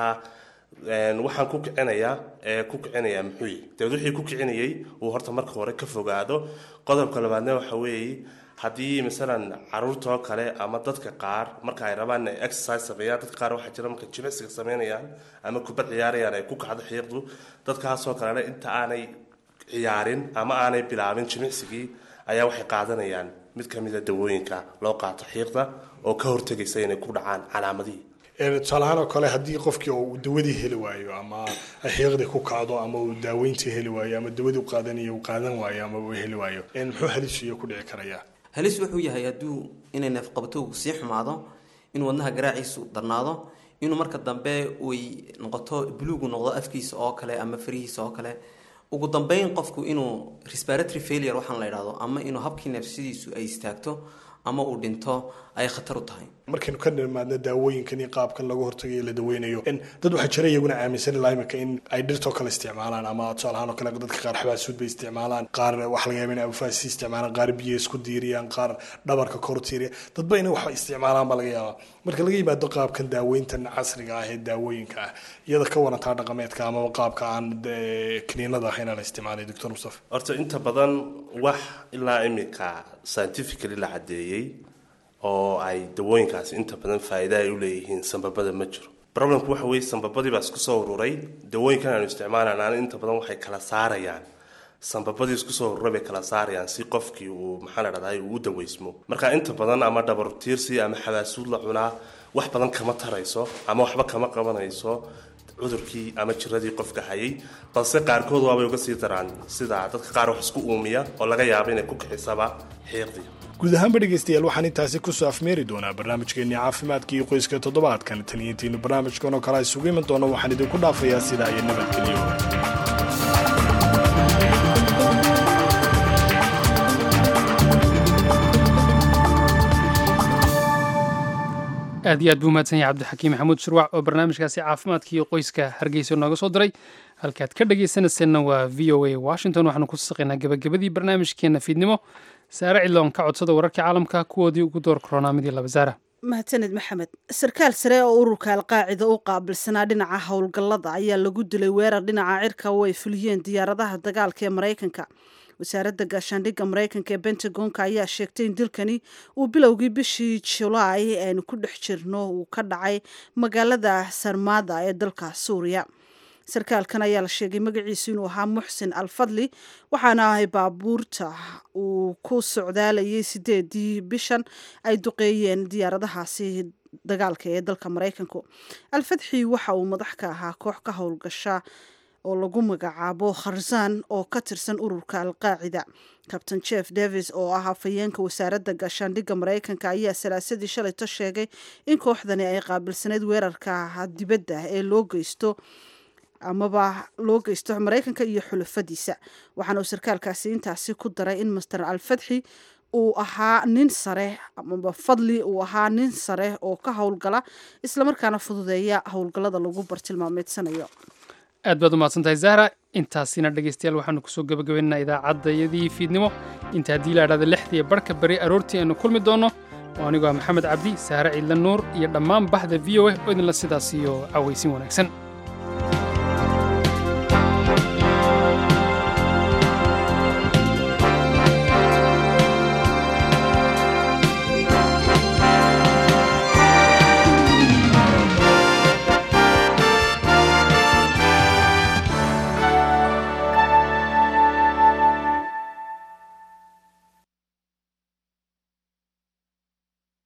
waxaan ku kicinayaa ee ku kicinaya muxuu yihi dabeed wixii ku kicinayay uu horta marka hore ka fogaado qodobka labaadna waxa weeye haddii masalan caruurta oo kale ama dadka qaar marka ay rabaan inay exercise sameeyaan dadka qaar waxaa jira markay jimicsiga sameynayaan ama kubad ciyaarayaan ay ku kacdo xiiqdu dadkaasoo kalena inta aanay ciyaarin ama aanay bilaabin jimicsigii ayaa waxay qaadanayaan mid ka mida dawooyinka loo qaato xiiqda oo ka hortegaysa inay ku dhacaan calaamadihii tusaalahaan oo kale haddii qofkii uu dawadii heli waayo ama xiiqdii ku kacdo ama uu daaweyntii heli waayo ama dawadii u qaadanayo uu qaadan waayo ama uu heli waayo muxuu halis iyo ku dhici karayaa halis wuxuu yahay hadduu inay neefqabatogu sii xumaado inuu wadnaha garaaciisu darnaado inuu marka dambe uy noqoto buluugu noqdo afkiisa oo kale ama farihiisa oo kale ugu dambeyn qofku inuu respiratory failure waxaan la idhahdo ama inuu habkii neefsadiisu ay istaagto ama uu dhinto ay khatar u tahay markaynu ka nimaadno daawooyinkan iyo qaabkan lagu hortagayo la daweynayo dad waxaa jira iyaguna aaminsan ilaa imika in ay dhirtoo kale isticmaalaan ama tusaalahaan oo kale dadka qaar xabaasuud bay isticmaalaan qaar waxa laga yaaba in abufaasi isticmaalaan qaar biyo isku diiriyaan qaar dhabarka kor tiiriya dadba inay waxba isticmaalaan baa laga yaabaa marka laga yimaado qaabkan daaweyntan casriga ah ee daawooyinka ah iyada ka warantaa dhaqameedka amaba qaabka aan kiniinada ahayn la isticmaalay doctor mustafa horta inta badan wax ilaa imika scientifically la cadeeyey oo ay dawooyinkaasi inta badan faa'iida ay u leeyihiin sambabada ma jiro problemku waxa weeye sambabadii baa isku soo ururay dawooyinkan aanu isticmaalanaan inta badan waxay kala saarayaan sambabadii isku soo ururay bay kala saarayaan si qofkii uu maxaa la dhahdaa uu u daweysmo marka inta badan ama dhabar tiirsi ama xabaasuud la cunaa wax badan kama tarayso ama waxba kama qabanayso cudurkii ama jiradii qofka hayay balse qaarkood waabay uga sii daraan sida dadka qaar wax isku uumiya oo laga yaabo inay ku kixisaba xiiqdii guud ahaanba dhegaystayaal waxaan intaasi kusoo afmeeri doonaa barnaamijkeennii caafimaadka iyo qoyska toddobaadkan taliyantiinu barnaamijkan oo kale isugu iman doono waxaan idinku dhaafayaa sidaa iyo nabadgelyo aad iyo aad buu mahadsan yahay cabdixakiim maxamuud shurwac oo barnaamijkaasi caafimaadka iyo qoyska hargeysa nooga soo diray halkaad ka dhagaysanayseena waa v o a washington waxaanu ku saqaynaa gebagabadii barnaamijkeena fiidnimo saare cidloon ka codsada wararka caalamka kuwoodii ugu door koronaamidii labasaara mahadsaned maxamed sarkaal sare oo ururka alqaacida u qaabilsanaa dhinaca howlgallada ayaa lagu dilay weerar dhinaca cirka oo ay fuliyeen diyaaradaha dagaalka ee maraykanka wasaaradda gaashaandhigga maraykanka ee bentagonka ayaa sheegtay in dilkani uu bilowgii bishii julaay aynu ku dhex jirno uu ka dhacay magaalada sarmada ee dalka suuriya sarkaalkan ayaa la sheegay magaciisu inuu ahaa muxsin alfadli waxaana ahay baabuurta uu ku socdaalayay sideedii bishan ay duqeeyeen diyaaradahaasi dagaalka ee dalka maraykanku alfadxi waxa uu madax ka ahaa koox ka howlgasha oo lagu magacaabo kharzan oo ka tirsan ururka alqaacida kabtain jeff davis oo ah afhayeenka wasaaradda gaashaandhigga maraykanka ayaa salaasadii shalayto sheegay in kooxdani ay qaabilsaneyd weerarka dibadda ee loo geysto amaba loo geysto maraykanka iyo xulafadiisa waxaana uu sarkaalkaasi intaasi ku daray in master alfadxi uu ahaa nin sare amaba fadli uu ahaa nin sare oo ka howlgala islamarkaana fududeeya howlgallada lagu bartilmaameedsanayo aad baad u mahadsantahay zahra intaasina dhegaystayaal waxaanu kusoo gebagabaynaynaa idaacaddayadii fiidnimo inta haddii la idhahda lixdii barka beri aroortii aynu kulmi doonno oo anigoo ah maxamed cabdi sahre ciidla nuur iyo dhammaan baxda v o a oo idinla sidaas iyo cawaysin wanaagsan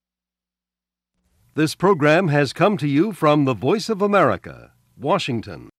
This program has come to you from the Voice of America, Washington.